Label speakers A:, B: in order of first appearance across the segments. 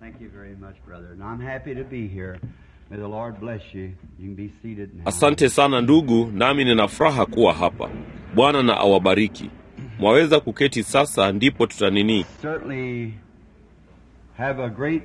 A: Thank you very much, brother. And I'm happy to be here. May the Lord bless you. You can be seated now.
B: Asante sana ndugu, nami nina furaha kuwa hapa. Bwana na awabariki. Mwaweza kuketi sasa, ndipo tutanini.
A: Certainly have a great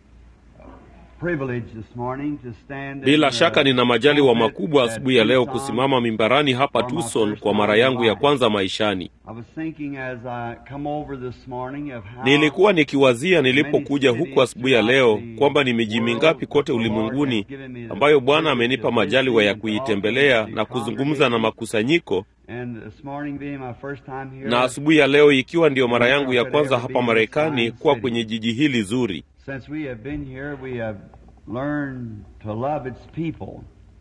A: privilege this morning to stand
B: Bila
A: in,
B: shaka
A: uh,
B: nina majaliwa
A: pulpit
B: makubwa
A: at
B: asubuhi ya leo
A: Tucson.
B: kusimama mimbarani hapa Tucson kwa mara yangu ya kwanza maishani.
A: I was thinking as I come over this morning of how
B: Nilikuwa nikiwazia nilipokuja huku asubuhi ya leo kwamba ni miji mingapi kote ulimwenguni ambayo Bwana amenipa majaliwa ya kuitembelea na kuzungumza na makusanyiko,
A: And this morning being my first time here,
B: na asubuhi ya leo ikiwa ndiyo mara yangu ya kwanza hapa Marekani kuwa kwenye jiji hili zuri.
A: since we have been here, we have learned to love its people.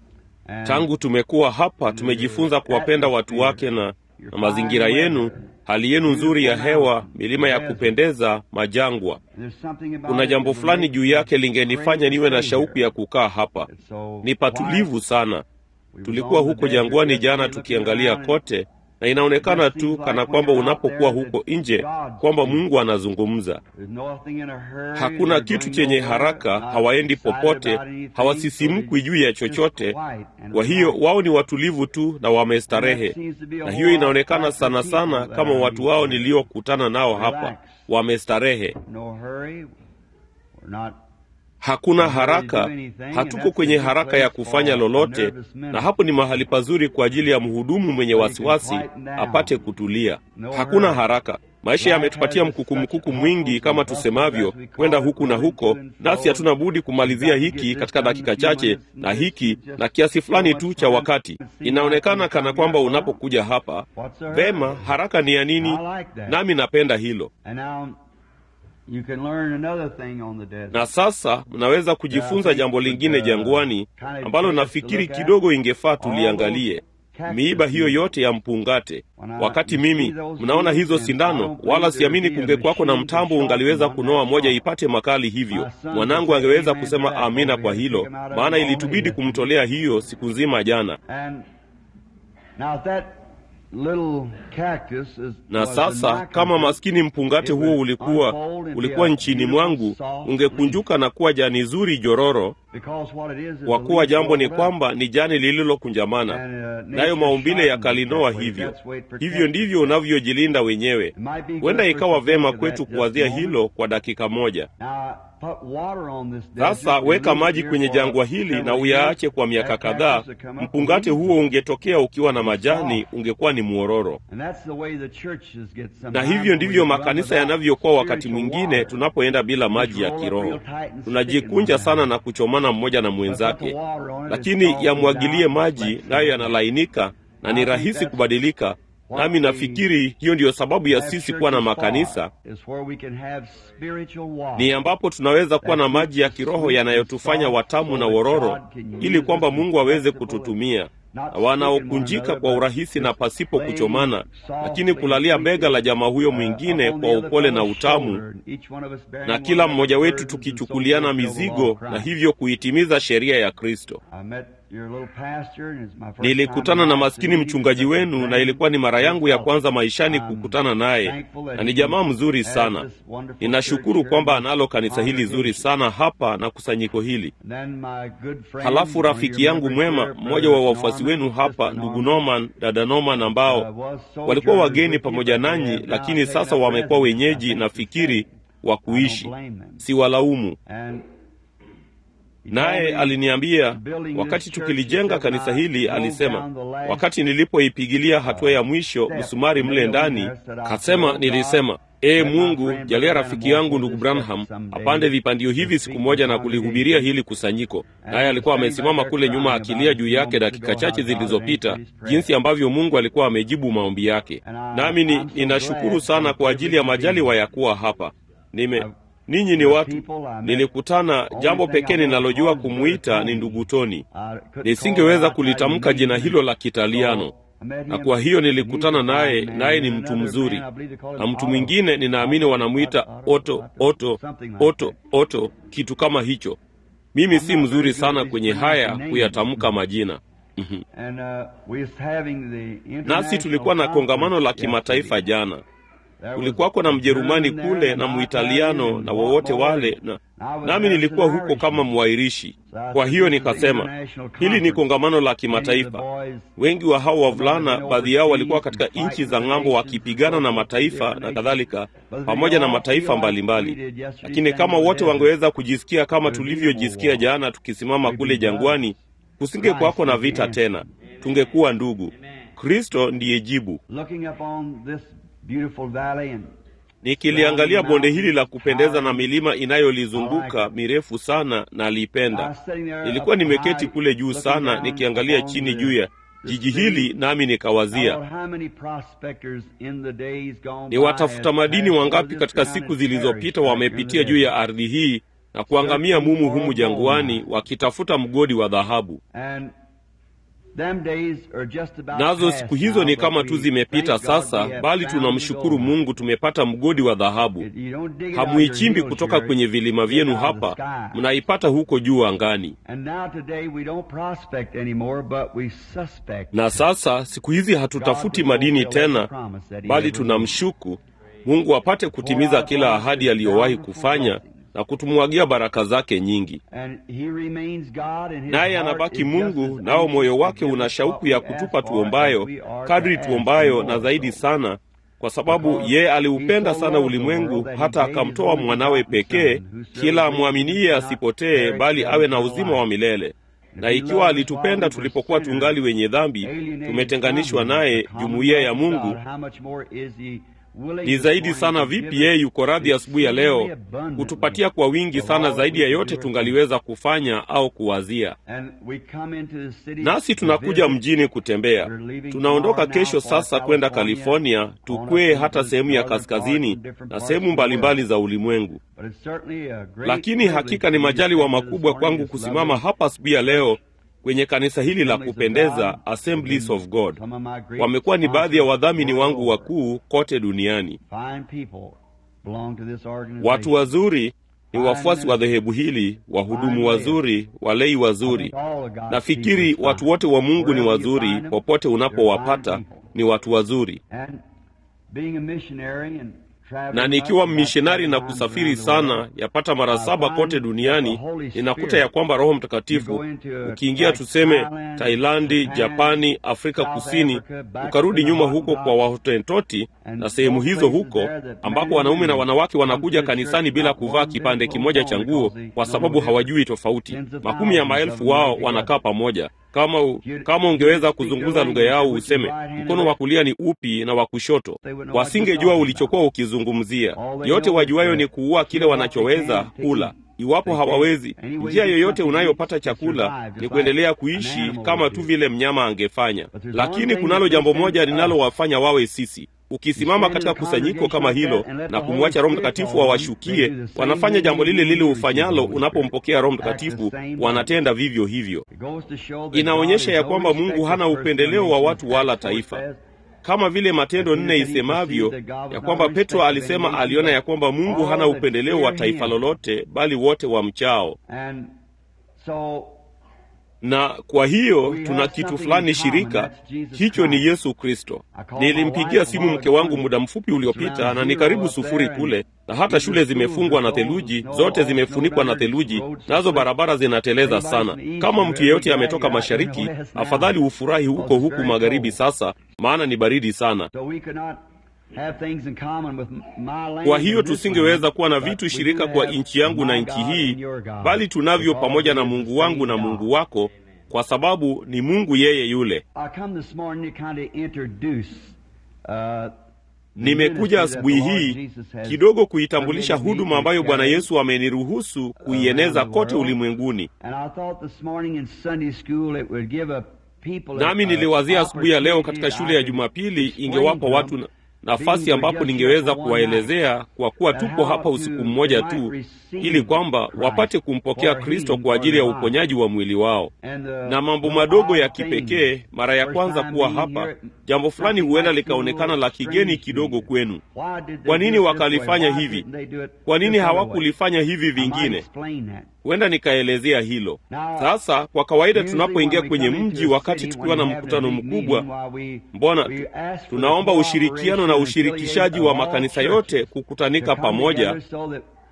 A: And
B: Tangu tumekuwa hapa tumejifunza kuwapenda watu wake na, na mazingira yenu, hali yenu nzuri ya hewa, milima ya kupendeza, majangwa.
A: there's something about
B: Kuna
A: it
B: jambo
A: that
B: fulani
A: makes
B: juu
A: it
B: yake
A: great
B: lingenifanya niwe na
A: to stay
B: shauku ya
A: here.
B: kukaa hapa.
A: It's so
B: Ni patulivu
A: quiet.
B: sana.
A: We was
B: Tulikuwa
A: on the
B: huko
A: desert
B: jangwani
A: yesterday
B: jana
A: looking
B: tukiangalia
A: around and
B: kote, na inaonekana tu kana kwamba unapokuwa huko nje kwamba Mungu anazungumza.
A: there's nothing in a hurry,
B: Hakuna
A: they're
B: kitu
A: going
B: chenye
A: nowhere,
B: haraka,
A: not
B: hawaendi
A: excited
B: popote,
A: about anything, so
B: hawasisimkwi
A: they
B: juu ya
A: just
B: chochote.
A: quiet and
B: Kwa hiyo
A: relaxed.
B: wao ni watulivu tu na wamestarehe,
A: And that seems to be a
B: na
A: whole
B: hiyo
A: lot
B: inaonekana
A: like the
B: sana
A: people
B: sana
A: that
B: kama
A: are
B: watu wao
A: here.
B: niliokutana nao hapa,
A: Relax.
B: wamestarehe.
A: No hurry. We're not
B: Hakuna haraka, hatuko kwenye haraka ya kufanya lolote, na hapo ni mahali pazuri kwa ajili ya mhudumu mwenye wasiwasi apate kutulia. Hakuna haraka. Maisha yametupatia mkukumkuku mwingi, kama tusemavyo, kwenda huku na huko, nasi hatuna budi kumalizia hiki katika dakika chache na hiki na kiasi fulani tu cha wakati. Inaonekana kana kwamba unapokuja hapa, vema, haraka ni ya nini? Nami napenda hilo.
A: And now you can learn another thing on the desert.
B: Na sasa mnaweza kujifunza jambo lingine jangwani ambalo nafikiri kidogo ingefaa tuliangalie. Miiba hiyo yote ya mpungate. Wakati mimi mnaona hizo sindano, wala siamini kungekwako na mtambo ungaliweza kunoa moja ipate makali hivyo. Mwanangu angeweza kusema amina kwa hilo, maana ilitubidi kumtolea hiyo siku nzima jana.
A: And now that little cactus is
B: Na
A: was
B: sasa
A: a
B: kama maskini mpungate
A: It
B: huo
A: would
B: ulikuwa
A: unfold and
B: ulikuwa
A: be a
B: nchini
A: beautiful,
B: mwangu,
A: soft
B: ungekunjuka na kuwa jani zuri jororo,
A: because what it is is
B: kwa
A: a
B: kuwa
A: leaf
B: jambo ni
A: rolled up.
B: kwamba ni jani lililokunjamana,
A: And, uh, nature
B: nayo maumbile
A: shines
B: yakalinoa
A: that way.
B: hivyo.
A: That's the way it protects
B: Hivyo ndivyo unavyojilinda wenyewe.
A: It might be good
B: Huenda
A: for
B: ikawa
A: us to think
B: vema
A: of that
B: kwetu
A: just a
B: kuwazia
A: moment.
B: hilo kwa dakika moja.
A: Now, put water on this
B: Sasa
A: desert,
B: weka
A: leave it
B: maji
A: here
B: kwenye
A: for
B: jangwa hili na
A: several
B: uyaache
A: years.
B: kwa miaka
A: That
B: kadhaa.
A: cactus will come up
B: Mpungate
A: with
B: huo ungetokea ukiwa na majani,
A: soft.
B: ungekuwa ni mwororo.
A: And that's the way the churches get
B: Na
A: sometimes
B: hivyo
A: when
B: ndivyo
A: we run
B: makanisa
A: without
B: yanavyokuwa wakati
A: spiritual
B: mwingine
A: water.
B: tunapoenda bila maji ya kiroho. Tunajikunja sana na kuchomana mmoja na mwenzake, lakini yamwagilie maji, nayo yanalainika na ni rahisi kubadilika. Nami nafikiri hiyo ndiyo sababu ya sisi kuwa na makanisa, ni ambapo tunaweza kuwa na maji ya kiroho yanayotufanya watamu na wororo, ili kwamba Mungu aweze kututumia na wanaokunjika kwa urahisi na pasipo kuchomana, lakini kulalia bega la jamaa huyo mwingine kwa upole na utamu, na kila mmoja wetu tukichukuliana mizigo na hivyo kuitimiza sheria ya Kristo. Nilikutana na maskini mchungaji wenu na ilikuwa ni mara yangu ya kwanza maishani kukutana naye, na ni jamaa mzuri sana. Ninashukuru kwamba analo kanisa hili zuri sana hapa na kusanyiko hili. Halafu rafiki yangu mwema, mmoja wa wafuasi wenu hapa, ndugu Norman, dada Norman, ambao walikuwa wageni pamoja nanyi, lakini sasa wamekuwa wenyeji, nafikiri wa kuishi, siwalaumu. Naye aliniambia wakati tukilijenga kanisa hili, alisema wakati nilipoipigilia hatua ya mwisho msumari mle ndani, kasema, nilisema Ee Mungu, jalia rafiki yangu ndugu Branham apande vipandio hivi siku moja na kulihubiria hili kusanyiko. Naye alikuwa amesimama kule nyuma akilia juu yake dakika chache zilizopita, jinsi ambavyo Mungu alikuwa amejibu maombi yake. Nami ni, ninashukuru sana kwa ajili ya majaliwa ya kuwa hapa. Nime ninyi ni watu nilikutana. Jambo pekee ninalojua kumwita ni ndugu Toni. Nisingeweza kulitamka jina hilo la Kitaliano, na kwa hiyo nilikutana naye, naye ni mtu mzuri. Na mtu mwingine ninaamini wanamwita Oto, Oto, Oto, Oto, kitu kama hicho. Mimi si mzuri sana kwenye haya kuyatamka majina. Nasi tulikuwa na kongamano la kimataifa jana kulikuwako na Mjerumani kule na Muitaliano na wowote wale na, nami nilikuwa huko kama mwairishi. Kwa hiyo nikasema, hili ni kongamano la kimataifa. Wengi wa hao wavulana, baadhi yao walikuwa katika nchi za ng'ambo wakipigana na mataifa na kadhalika, pamoja na mataifa mbalimbali. Lakini kama wote wangeweza kujisikia kama tulivyojisikia jana tukisimama kule jangwani, kusinge kwako na vita tena, tungekuwa ndugu. Kristo ndiye jibu. Nikiliangalia bonde hili la kupendeza na milima inayolizunguka mirefu sana, na lipenda. Nilikuwa nimeketi kule juu sana nikiangalia chini juu ya jiji hili, nami nikawazia ni watafuta madini wangapi katika siku zilizopita wamepitia juu ya ardhi hii na kuangamia mumu humu jangwani wakitafuta mgodi wa dhahabu. Nazo siku hizo ni kama tu zimepita sasa, bali tunamshukuru Mungu tumepata mgodi wa dhahabu. Hamuichimbi kutoka kwenye vilima vyenu hapa, mnaipata huko juu angani. Na sasa siku hizi hatutafuti madini tena, bali tunamshuku Mungu apate kutimiza kila ahadi aliyowahi kufanya na kutumwagia baraka zake nyingi. Naye anabaki Mungu, nao moyo wake una shauku ya kutupa tuombayo, kadri tuombayo na zaidi sana, kwa sababu yeye aliupenda sana ulimwengu hata akamtoa mwanawe pekee, kila amwaminiye asipotee, bali awe na uzima wa milele. Na ikiwa alitupenda tulipokuwa tungali wenye dhambi, tumetenganishwa naye, jumuiya ya Mungu ni zaidi sana vipi yeye yuko radhi asubuhi ya leo kutupatia kwa wingi sana zaidi ya yote tungaliweza kufanya au kuwazia. Nasi tunakuja mjini kutembea. Tunaondoka kesho sasa kwenda California, tukwee hata sehemu ya kaskazini na sehemu mbalimbali za ulimwengu. Lakini hakika ni majaliwa makubwa kwangu kusimama hapa asubuhi ya leo kwenye kanisa hili la kupendeza Assemblies of God. Wamekuwa ni baadhi ya wadhamini wangu wakuu kote duniani. Watu wazuri ni wafuasi wa dhehebu hili, wahudumu wazuri, walei wazuri. Nafikiri watu wote wa Mungu ni wazuri, popote unapowapata ni watu wazuri na nikiwa mmishonari na kusafiri sana yapata mara saba kote duniani, ninakuta ya kwamba Roho Mtakatifu ukiingia tuseme Tailandi, Japani, Afrika Kusini, ukarudi nyuma huko kwa Wahotentoti na sehemu hizo huko, ambapo wanaume na wanawake wanakuja kanisani bila kuvaa kipande kimoja cha nguo kwa sababu hawajui tofauti. Makumi ya maelfu wao wanakaa pamoja kama, u, kama ungeweza kuzungumza lugha yao useme mkono wa kulia ni upi na wa kushoto, wasingejua ulichokuwa ukizungumzia. Yote wajuayo ni kuua kile wanachoweza kula. Iwapo hawawezi, njia yoyote unayopata chakula ni kuendelea kuishi kama tu vile mnyama angefanya. Lakini kunalo jambo moja linalowafanya wawe sisi Ukisimama katika kusanyiko kama hilo na kumwacha Roho Mtakatifu wawashukie, wanafanya jambo lile lile ufanyalo unapompokea Roho Mtakatifu, wanatenda vivyo hivyo. Inaonyesha ya kwamba Mungu hana upendeleo wa watu wala taifa, kama vile Matendo nne isemavyo ya kwamba Petro alisema aliona ya kwamba Mungu hana upendeleo wa taifa lolote, bali wote wamchao na kwa hiyo tuna kitu fulani shirika, hicho ni Yesu Kristo. Nilimpigia simu mke wangu muda mfupi uliopita, na ni karibu sufuri kule, na hata shule zimefungwa na theluji, zote zimefunikwa na theluji, nazo barabara zinateleza sana. Kama mtu yeyote ametoka mashariki, afadhali ufurahi huko huku magharibi sasa, maana ni baridi sana. Kwa hiyo tusingeweza kuwa na vitu shirika kwa nchi yangu na nchi hii, bali tunavyo pamoja na Mungu wangu na Mungu wako, kwa sababu ni Mungu yeye yule. Nimekuja asubuhi hii kidogo kuitambulisha huduma ambayo Bwana Yesu ameniruhusu kuieneza kote ulimwenguni. Nami niliwazia asubuhi ya leo katika shule ya Jumapili ingewapa watu na nafasi ambapo ningeweza kuwaelezea kwa kuwa tupo hapa usiku mmoja tu, ili kwamba wapate kumpokea Kristo kwa ajili ya uponyaji wa mwili wao, na mambo madogo ya kipekee. Mara ya kwanza kuwa hapa, jambo fulani huenda likaonekana la kigeni kidogo kwenu. Kwa nini wakalifanya hivi? Kwa nini hawakulifanya hivi vingine? Huenda nikaelezea hilo sasa. Kwa kawaida tunapoingia kwenye mji wakati tukiwa na mkutano mkubwa, mbona tunaomba ushirikiano na ushirikishaji wa makanisa yote kukutanika pamoja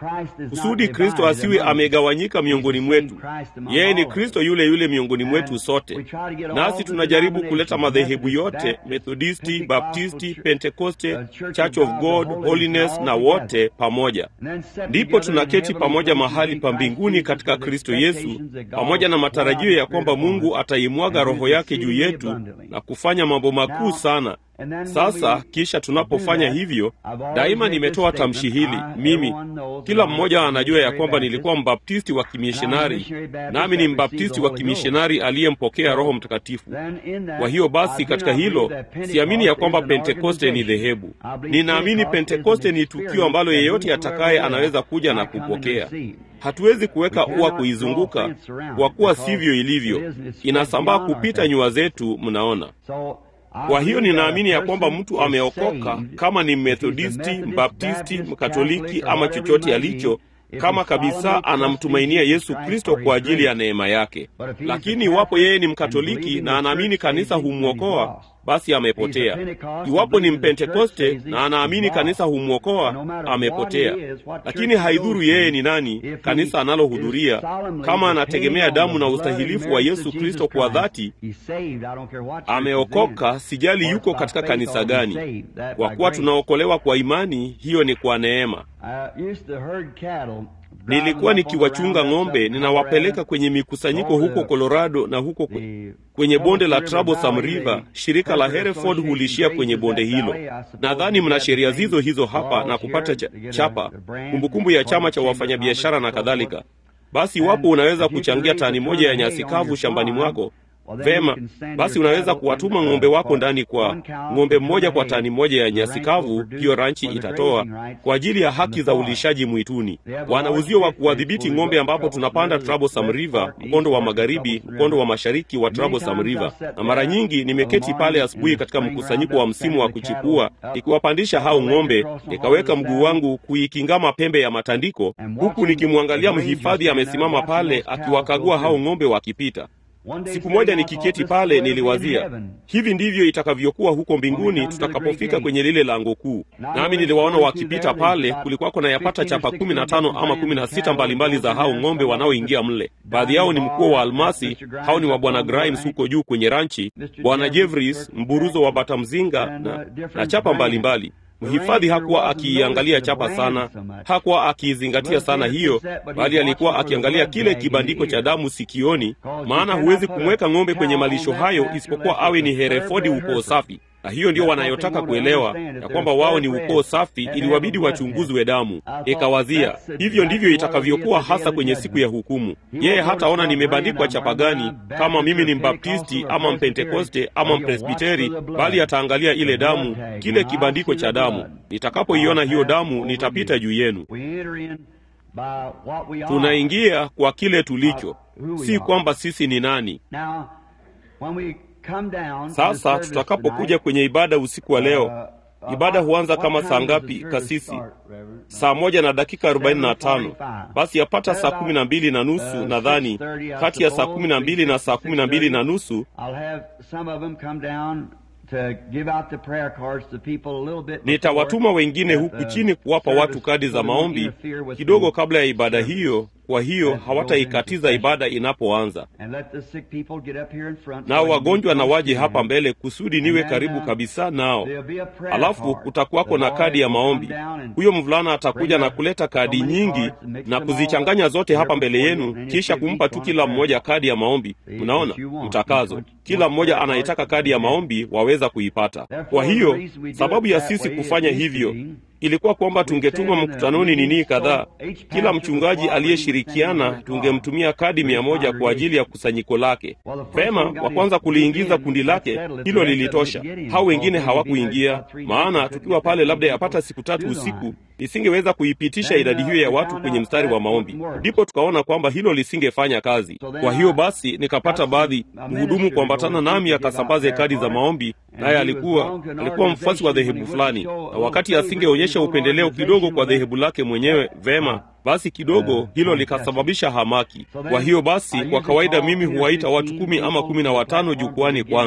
B: kusudi Kristo asiwe amegawanyika miongoni mwetu. Yeye ni Kristo yule yule miongoni mwetu sote, nasi tunajaribu kuleta madhehebu yote, Methodisti, Baptisti, Pentekoste, Church of God, Holiness na wote pamoja. Ndipo tunaketi pamoja mahali pa mbinguni katika Kristo Yesu, pamoja na matarajio ya kwamba Mungu ataimwaga Roho yake juu yetu na kufanya mambo makuu sana. Sasa kisha tunapofanya hivyo, daima nimetoa tamshi hili mimi. Kila mmoja anajua ya kwamba nilikuwa mbaptisti wa kimishonari, nami ni mbaptisti wa kimishonari aliyempokea Roho Mtakatifu. Kwa hiyo basi, katika hilo siamini ya kwamba Pentekoste ni dhehebu. Ninaamini Pentekoste ni tukio ambalo yeyote atakaye anaweza kuja na kupokea. Hatuwezi kuweka ua kuizunguka, kwa kuwa sivyo ilivyo, inasambaa kupita nyua zetu. Mnaona? Kwa hiyo ninaamini ya kwamba mtu ameokoka kama ni Methodisti, Mbaptisti, Mkatoliki ama chochote alicho, kama kabisa anamtumainia Yesu Kristo kwa ajili ya neema yake. Lakini iwapo yeye ni Mkatoliki na anaamini kanisa humwokoa, basi amepotea. Iwapo ni Mpentekoste na anaamini kanisa humwokoa, amepotea. Lakini haidhuru yeye ni nani, kanisa anallohudhuria, kama anategemea damu na ustahilifu wa Yesu Kristo kwa dhati, ameokoka. Sijali yuko katika kanisa gani, kwa kuwa tunaokolewa kwa imani. Hiyo ni kwa neema. Nilikuwa nikiwachunga ng'ombe, ninawapeleka kwenye mikusanyiko huko Colorado na huko kwenye bonde la Troublesome River. Shirika la Hereford hulishia kwenye bonde hilo. Nadhani mna sheria zizo hizo hapa na kupata cha, chapa kumbukumbu ya chama cha wafanyabiashara na kadhalika. Basi iwapo unaweza kuchangia tani moja ya nyasi kavu shambani mwako Vema, basi unaweza kuwatuma ng'ombe wako ndani kwa ng'ombe mmoja kwa tani moja ya nyasi kavu, hiyo ranchi itatoa kwa ajili ya haki za ulishaji mwituni. Wana uzio wa kuwadhibiti ng'ombe, ambapo tunapanda Troublesome River, mkondo wa magharibi, mkondo wa mashariki wa Troublesome River. Na mara nyingi nimeketi pale asubuhi katika mkusanyiko wa msimu wa kuchipua, nikiwapandisha hao ng'ombe, nikaweka mguu wangu kuikingama pembe ya matandiko, huku nikimwangalia mhifadhi amesimama pale akiwakagua hao ng'ombe wakipita. Siku moja nikiketi pale, niliwazia hivi ndivyo itakavyokuwa huko mbinguni tutakapofika kwenye lile lango kuu. Nami niliwaona wakipita pale, kulikuwako na yapata chapa kumi na tano ama kumi na sita mbalimbali za hao ng'ombe wanaoingia mle. Baadhi yao ni mkuo wa almasi, hao ni wa bwana Grimes huko juu kwenye ranchi, bwana Jeffries, mburuzo wa bata mzinga na, na chapa mbalimbali mbali. Mhifadhi hakuwa akiiangalia chapa sana, hakuwa akiizingatia sana hiyo, bali alikuwa akiangalia kile kibandiko cha damu sikioni, maana huwezi kumweka ng'ombe kwenye malisho hayo isipokuwa awe ni Herefodi, ukoo safi. Na hiyo ndio wanayotaka kuelewa ya kwamba wao ni ukoo safi, ili wabidi wachunguzwe damu. Ikawazia hivyo ndivyo itakavyokuwa hasa kwenye siku ya hukumu. Yeye hataona nimebandikwa chapa gani, kama mimi ni Mbaptisti ama Mpentekoste ama Mpresbiteri, bali ataangalia ile damu, kile kibandiko cha damu. Nitakapoiona hiyo damu, nitapita juu yenu. Tunaingia kwa kile tulicho, si kwamba sisi ni nani. Sasa tutakapokuja kwenye ibada usiku wa leo, ibada huanza kama saa ngapi, kasisi? Saa moja na dakika arobaini na tano. Basi yapata saa kumi na mbili na nusu nadhani, kati ya saa kumi na mbili na saa kumi na mbili na nusu nitawatuma wengine huku chini kuwapa watu kadi za maombi kidogo kabla ya ibada hiyo. Kwa hiyo hawataikatiza ibada inapoanza. Nao wagonjwa na waje hapa mbele kusudi niwe karibu kabisa nao. Alafu kutakuwako na kadi ya maombi. Huyo mvulana atakuja na kuleta kadi nyingi na kuzichanganya zote hapa mbele yenu, kisha kumpa tu kila mmoja kadi ya maombi. Mnaona mtakazo, kila mmoja anayetaka kadi ya maombi waweza kuipata. Kwa hiyo sababu ya sisi kufanya hivyo ilikuwa kwamba tungetuma mkutanoni nini kadhaa. Kila mchungaji aliyeshirikiana tungemtumia kadi mia moja kwa ajili ya kusanyiko lake. Vema, wa kwanza kuliingiza kundi lake, hilo lilitosha. Hao wengine hawakuingia, maana tukiwa pale labda yapata siku tatu usiku isingeweza kuipitisha idadi hiyo ya watu kwenye mstari wa maombi. Ndipo tukaona kwamba hilo lisingefanya kazi. Kwa hiyo basi nikapata baadhi mhudumu kuambatana nami akasambaze kadi za maombi, naye alikuwa alikuwa mfuasi wa dhehebu fulani, na wakati asingeonyesha upendeleo kidogo kwa dhehebu lake mwenyewe, vema basi kidogo hilo likasababisha hamaki. Kwa hiyo basi, kwa kawaida mimi huwaita watu kumi ama kumi na watano jukwani kwanza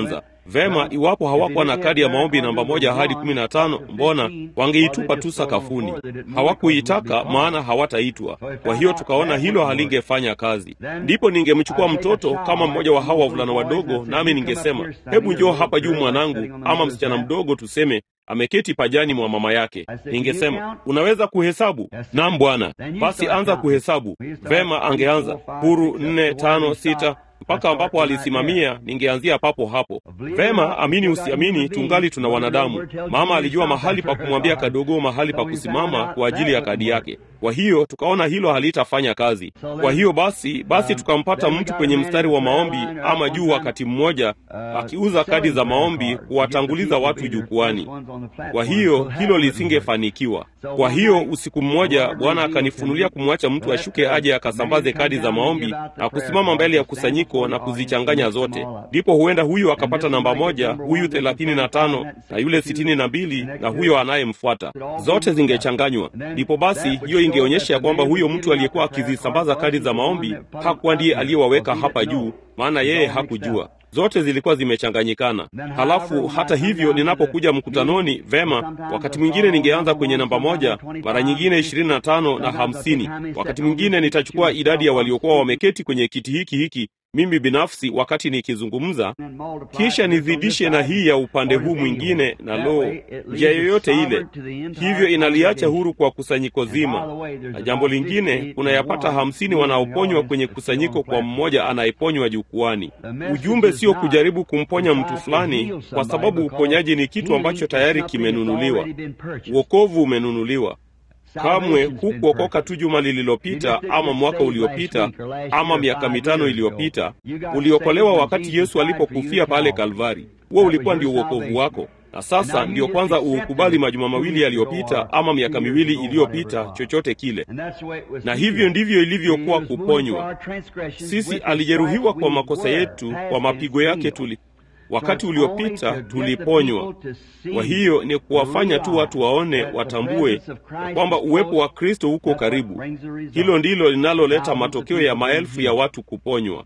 B: Vema, iwapo hawakuwa na kadi ya maombi namba moja hadi kumi na tano, mbona wangeitupa tu sakafuni? Hawakuitaka, maana hawataitwa. Kwa hiyo tukaona hilo halingefanya kazi. Ndipo ningemchukua mtoto kama mmoja wa hawa wavulana wadogo, nami ningesema, hebu njoo hapa juu mwanangu, ama msichana mdogo tuseme ameketi pajani mwa mama yake. Ningesema, unaweza kuhesabu? Naam bwana. Basi anza kuhesabu. Vema, angeanza huru nne, tano, sita mpaka ambapo alisimamia, ningeanzia papo hapo. Vema, amini usiamini, tungali tuna wanadamu. Mama alijua mahali pa kumwambia kadogo mahali pa kusimama kwa ajili ya kadi yake. Kwa hiyo tukaona hilo halitafanya kazi. Kwa hiyo basi basi tukampata mtu kwenye mstari wa maombi ama juu, wakati mmoja akiuza kadi za maombi kuwatanguliza watu jukwani. Kwa hiyo hilo lisingefanikiwa. Kwa hiyo usiku mmoja Bwana akanifunulia kumwacha mtu ashuke aje akasambaze kadi za maombi na kusimama mbele ya kusanyiko na kuzichanganya zote. Ndipo huenda huyu akapata namba moja, huyu thelathini na tano na yule sitini na mbili na huyo anayemfuata, zote zingechanganywa. Ndipo basi hiyo ingeonyesha ya kwamba huyo mtu aliyekuwa akizisambaza kadi za maombi hakuwa ndiye aliyewaweka hapa juu, maana yeye hakujua zote zilikuwa zimechanganyikana. Halafu hata hivyo, ninapokuja mkutanoni, vema, wakati mwingine ningeanza kwenye namba moja, mara nyingine ishirini na tano na hamsini. Wakati mwingine nitachukua idadi ya waliokuwa wameketi kwenye kiti hiki hiki mimi binafsi wakati nikizungumza, kisha nizidishe na hii ya upande huu mwingine, na lo, njia yoyote ile. Hivyo inaliacha huru kwa kusanyiko zima. Na jambo lingine, unayapata hamsini wanaoponywa kwenye kusanyiko kwa mmoja anayeponywa jukwani. Ujumbe sio kujaribu kumponya mtu fulani, kwa sababu uponyaji ni kitu ambacho tayari kimenunuliwa. Wokovu umenunuliwa. Kamwe hukuokoka tu juma lililopita ama mwaka uliopita ama miaka mitano iliyopita. Uliokolewa wakati Yesu alipokufia pale Kalvari. Huo ulikuwa ndio uokovu wako, na sasa ndiyo kwanza uukubali majuma mawili yaliyopita ama miaka miwili iliyopita, chochote kile. Na hivyo ndivyo ilivyokuwa kuponywa. Sisi alijeruhiwa kwa makosa yetu, kwa mapigo yake tuli wakati uliopita tuliponywa. Kwa hiyo ni kuwafanya tu watu waone, watambue kwamba uwepo wa Kristo uko karibu. Hilo ndilo linaloleta matokeo ya maelfu ya watu kuponywa.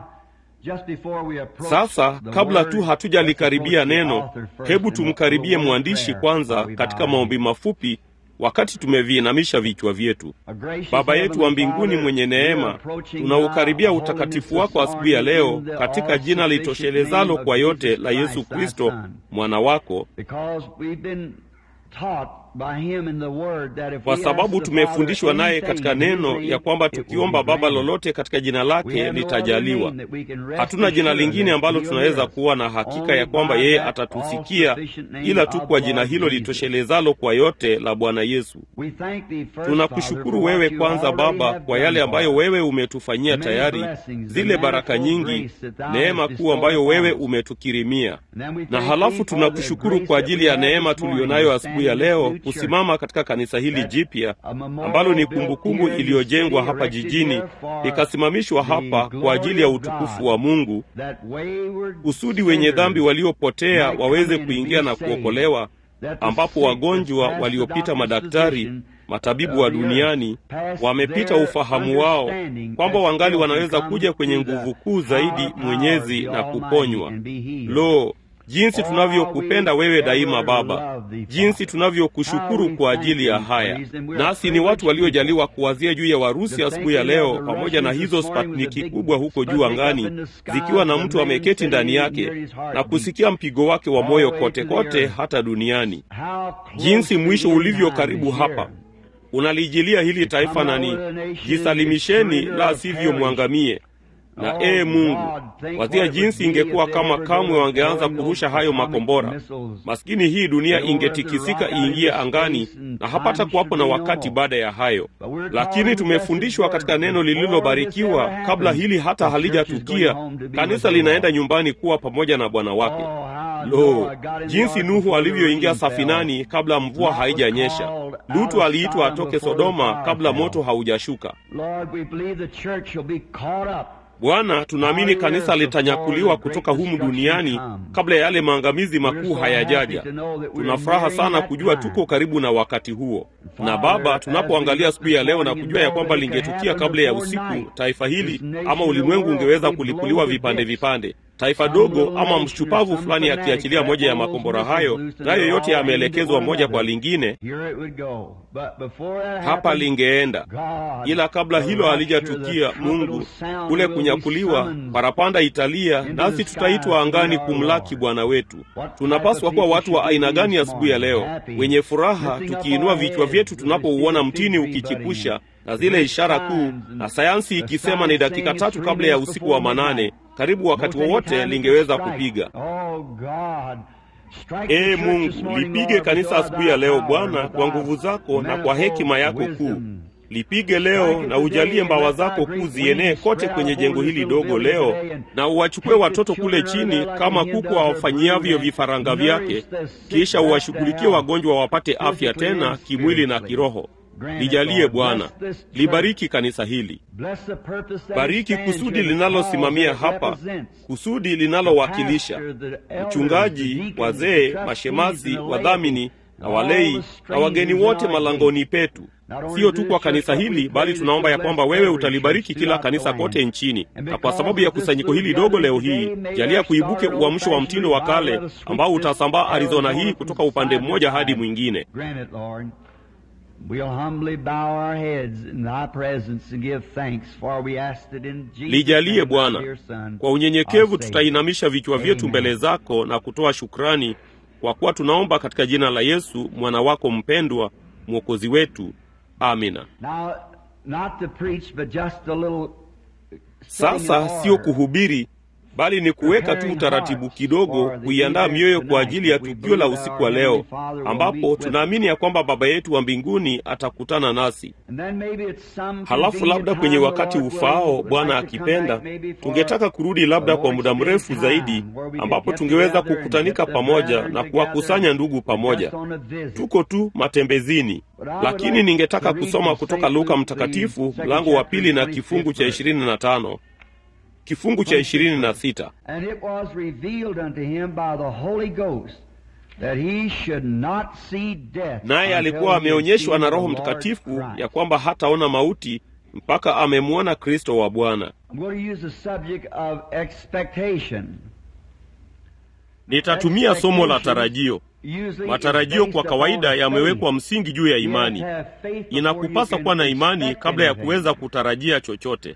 B: Sasa kabla tu hatujalikaribia neno, hebu tumkaribie mwandishi kwanza katika maombi mafupi wakati tumeviinamisha vichwa vyetu. Baba yetu wa mbinguni mwenye neema, tunaukaribia utakatifu wako asubuhi ya leo katika jina litoshelezalo kwa yote la Yesu Kristo mwana wako, kwa sababu tumefundishwa naye katika neno ya kwamba tukiomba Baba lolote katika jina lake litajaliwa. Hatuna jina lingine ambalo tunaweza kuwa na hakika ya kwamba yeye atatusikia ila tu kwa jina hilo litoshelezalo kwa yote la Bwana Yesu. Tunakushukuru wewe kwanza Baba kwa yale ambayo wewe umetufanyia tayari, zile baraka nyingi, neema kuu ambayo wewe umetukirimia, na halafu tunakushukuru kwa ajili ya neema tuliyonayo asubuhi ya leo kusimama katika kanisa hili jipya ambalo ni kumbukumbu iliyojengwa hapa jijini ikasimamishwa hapa kwa ajili ya utukufu wa Mungu, kusudi wenye dhambi waliopotea waweze kuingia na kuokolewa, ambapo wagonjwa waliopita madaktari matabibu wa duniani wamepita ufahamu wao kwamba wangali wanaweza kuja kwenye nguvu kuu zaidi mwenyezi na kuponywa. Lo, jinsi tunavyokupenda wewe daima Baba, jinsi tunavyokushukuru kwa ajili ya haya. Nasi ni watu waliojaliwa kuwazia juu ya Warusi asubuhi ya leo, pamoja na hizo Sputniki kubwa huko juu angani, zikiwa na mtu ameketi ndani yake na kusikia mpigo wake wa moyo kote kote hata duniani. Jinsi mwisho ulivyo karibu hapa unalijilia hili taifa nani, jisalimisheni, la sivyo mwangamie. Na ee Mungu, wazia jinsi ingekuwa kama kamwe wangeanza kurusha hayo makombora. Maskini hii dunia ingetikisika iingie angani, na hapata kuwapo na wakati baada ya hayo. Lakini tumefundishwa katika neno lililobarikiwa, kabla hili hata halijatukia, kanisa linaenda nyumbani kuwa pamoja na Bwana wake. Lo, jinsi Nuhu alivyoingia safinani kabla mvua haijanyesha. Lutu aliitwa atoke Sodoma kabla moto haujashuka. Bwana, tunaamini kanisa litanyakuliwa kutoka humu duniani kabla ya yale maangamizi makuu hayajaja. Tuna furaha sana kujua tuko karibu na wakati huo. Na Baba, tunapoangalia siku ya leo na kujua ya kwamba lingetukia kabla ya usiku, taifa hili ama ulimwengu ungeweza kulipuliwa vipande vipande taifa dogo ama mshupavu fulani akiachilia moja ya makombora hayo, nayo yote yameelekezwa moja kwa lingine, hapa lingeenda. Ila kabla hilo halijatukia, Mungu kule kunyakuliwa, parapanda italia, nasi tutaitwa angani kumlaki Bwana wetu. Tunapaswa kuwa watu wa aina gani asubuhi ya leo? Wenye furaha, tukiinua vichwa vyetu tunapouona mtini ukichipusha na zile ishara kuu, na sayansi ikisema ni dakika tatu kabla ya usiku wa manane, karibu wakati wowote lingeweza kupiga. Ee Mungu, lipige kanisa asubuhi ya leo Bwana, kwa nguvu zako na kwa hekima yako kuu. Lipige leo na ujalie mbawa zako kuu zienee kote kwenye jengo hili dogo leo, na uwachukue watoto kule chini kama kuku awafanyiavyo vifaranga vyake, kisha uwashughulikie wagonjwa wapate afya tena kimwili na kiroho. Lijalie Bwana, libariki kanisa hili, bariki kusudi linalosimamia hapa, kusudi linalowakilisha mchungaji, wazee, mashemasi, wadhamini na walei na wageni wote malangoni petu, sio tu kwa kanisa hili, bali tunaomba ya kwamba wewe utalibariki kila kanisa kote nchini. Na kwa sababu ya kusanyiko hili dogo leo hii, jalia kuibuke uamsho wa mtindo wa kale ambao utasambaa Arizona hii kutoka upande mmoja hadi mwingine. Lijalie Bwana, kwa unyenyekevu tutainamisha vichwa vyetu mbele zako na kutoa shukrani, kwa kuwa tunaomba katika jina la Yesu mwana wako mpendwa, mwokozi wetu. Amina. Sasa sio kuhubiri bali ni kuweka tu utaratibu kidogo, kuiandaa mioyo kwa ajili ya tukio la usiku wa leo, ambapo tunaamini ya kwamba Baba yetu wa mbinguni atakutana nasi. Halafu labda kwenye wakati ufaao, Bwana akipenda, tungetaka kurudi labda kwa muda mrefu zaidi, ambapo tungeweza kukutanika pamoja na kuwakusanya ndugu pamoja. Tuko tu matembezini, lakini ningetaka kusoma kutoka Luka Mtakatifu mlango wa pili na kifungu cha ishirini na tano kifungu cha ishirini na sita naye alikuwa ameonyeshwa na Roho Mtakatifu ya kwamba hataona mauti mpaka amemwona Kristo wa Bwana. Nitatumia somo la tarajio. Matarajio kwa kawaida yamewekwa msingi juu ya imani. Inakupasa kuwa na imani kabla ya kuweza kutarajia chochote.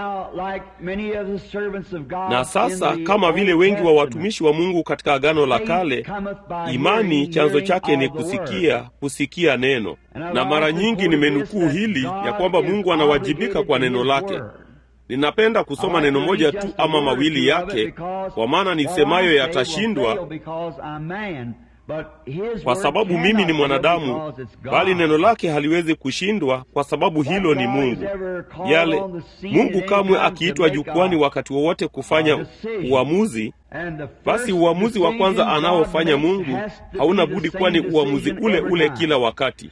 B: Na sasa, kama vile wengi wa watumishi wa Mungu katika Agano la Kale, imani chanzo chake ni kusikia, kusikia neno. Na mara nyingi nimenukuu hili ya kwamba Mungu anawajibika kwa neno lake. Ninapenda kusoma neno moja tu ama mawili yake, kwa maana nisemayo yatashindwa kwa sababu mimi ni mwanadamu, bali neno lake haliwezi kushindwa, kwa sababu hilo ni Mungu. Yale Mungu kamwe akiitwa jukwani wakati wowote kufanya uamuzi, basi uamuzi wa kwanza anaofanya Mungu hauna budi kuwa ni uamuzi ule ule kila wakati.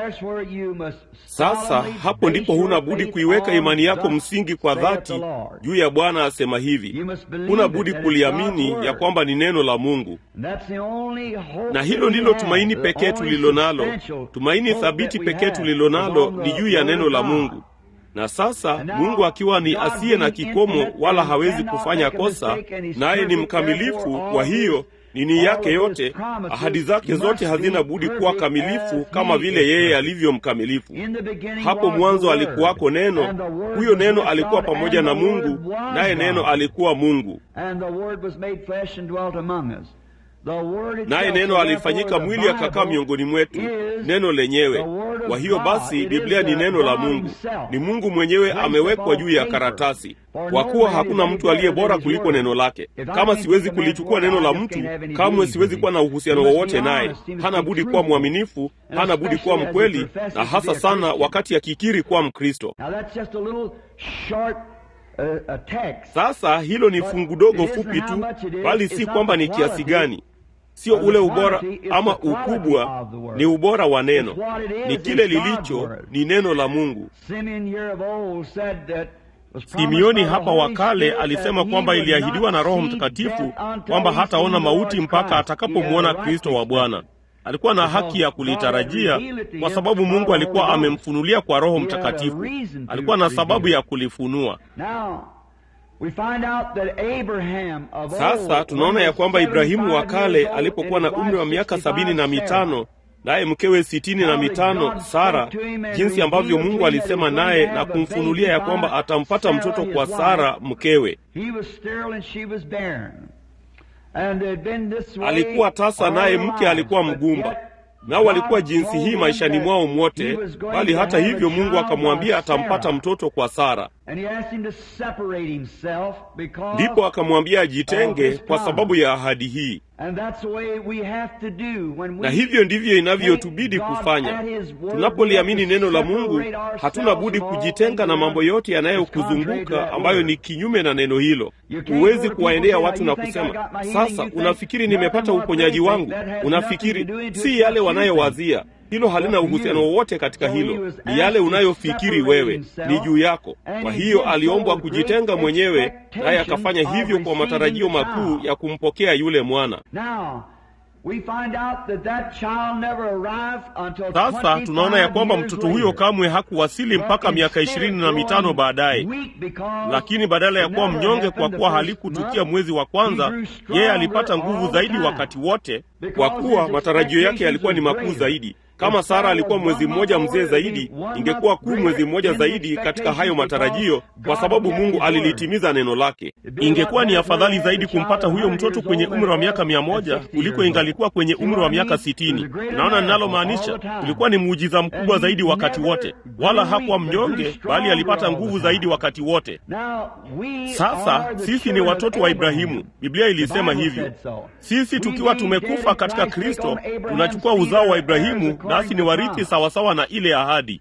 B: Sasa hapo ndipo huna budi kuiweka imani yako msingi kwa dhati juu ya Bwana asema hivi. Huna budi kuliamini ya kwamba ni neno la Mungu, na hilo ndilo tumaini pekee tulilo nalo. Tumaini thabiti pekee tulilo nalo ni juu ya neno la Mungu. Na sasa Mungu akiwa ni asiye na kikomo wala hawezi kufanya kosa, naye ni mkamilifu, kwa hiyo nini yake yote, ahadi zake zote hazina budi kuwa kamilifu kama vile yeye alivyo mkamilifu. Hapo mwanzo alikuwako Neno, huyo Neno alikuwa pamoja na Mungu, naye Neno alikuwa Mungu, naye Neno alifanyika mwili akakaa miongoni mwetu, neno lenyewe. Kwa hiyo basi, Biblia ni neno la Mungu, ni Mungu mwenyewe amewekwa juu ya karatasi, kwa kuwa hakuna mtu aliye bora kuliko neno lake. Kama siwezi kulichukua neno la mtu, kamwe siwezi kuwa na uhusiano wowote naye. Hana budi kuwa mwaminifu, hana budi kuwa mkweli, na hasa sana wakati akikiri kuwa Mkristo. Sasa hilo ni fungu dogo fupi tu, bali si kwamba ni kiasi gani Sio ule ubora ama ukubwa, ni ubora wa neno, ni kile lilicho, ni neno la Mungu. Simeoni hapa wa kale alisema kwamba iliahidiwa na Roho Mtakatifu kwamba hataona mauti mpaka atakapomwona Kristo wa Bwana. Alikuwa na haki ya kulitarajia kwa sababu Mungu alikuwa amemfunulia kwa Roho Mtakatifu. Alikuwa na sababu ya kulifunua. Sasa tunaona ya kwamba Ibrahimu wa kale alipokuwa na umri wa miaka sabini na mitano naye mkewe sitini na mitano Sara, jinsi ambavyo Mungu alisema naye na kumfunulia ya kwamba atampata mtoto kwa Sara mkewe. Alikuwa tasa, naye mke alikuwa mgumba, nao walikuwa jinsi hii maishani mwao mwote, bali hata hivyo Mungu akamwambia atampata mtoto kwa Sara. Ndipo akamwambia ajitenge kwa sababu ya ahadi hii. Na hivyo ndivyo inavyotubidi kufanya tunapoliamini neno la Mungu. Hatuna budi kujitenga na mambo yote yanayokuzunguka ambayo ni kinyume na neno hilo. Huwezi kuwaendea watu na kusema, sasa unafikiri nimepata uponyaji wangu. Unafikiri si yale wanayowazia hilo halina uhusiano wowote katika hilo, ni yale unayofikiri wewe, ni juu yako. Kwa hiyo aliombwa kujitenga mwenyewe, naye akafanya hivyo kwa matarajio makuu ya kumpokea yule mwana. Sasa tunaona ya kwamba mtoto huyo kamwe hakuwasili mpaka miaka ishirini na mitano baadaye, lakini badala ya kuwa mnyonge kwa kuwa halikutukia mwezi wa kwanza, yeye alipata nguvu zaidi wakati wote, kwa kuwa matarajio yake yalikuwa ni makuu zaidi. Kama Sara alikuwa mwezi mmoja mzee zaidi, ingekuwa kuu mwezi mmoja zaidi katika hayo matarajio, kwa sababu Mungu alilitimiza neno lake. Ingekuwa ni afadhali zaidi kumpata huyo mtoto kwenye umri wa miaka mia moja kuliko ingalikuwa kwenye umri wa miaka sitini. Unaona ninalomaanisha? Ulikuwa ni muujiza mkubwa zaidi wakati wote, wala hakuwa mnyonge, bali alipata nguvu zaidi wakati wote. Sasa sisi ni watoto wa Ibrahimu, Biblia ilisema hivyo. Sisi tukiwa tumekufa katika Kristo, tunachukua uzao wa Ibrahimu nasi ni warithi sawasawa na ile ahadi.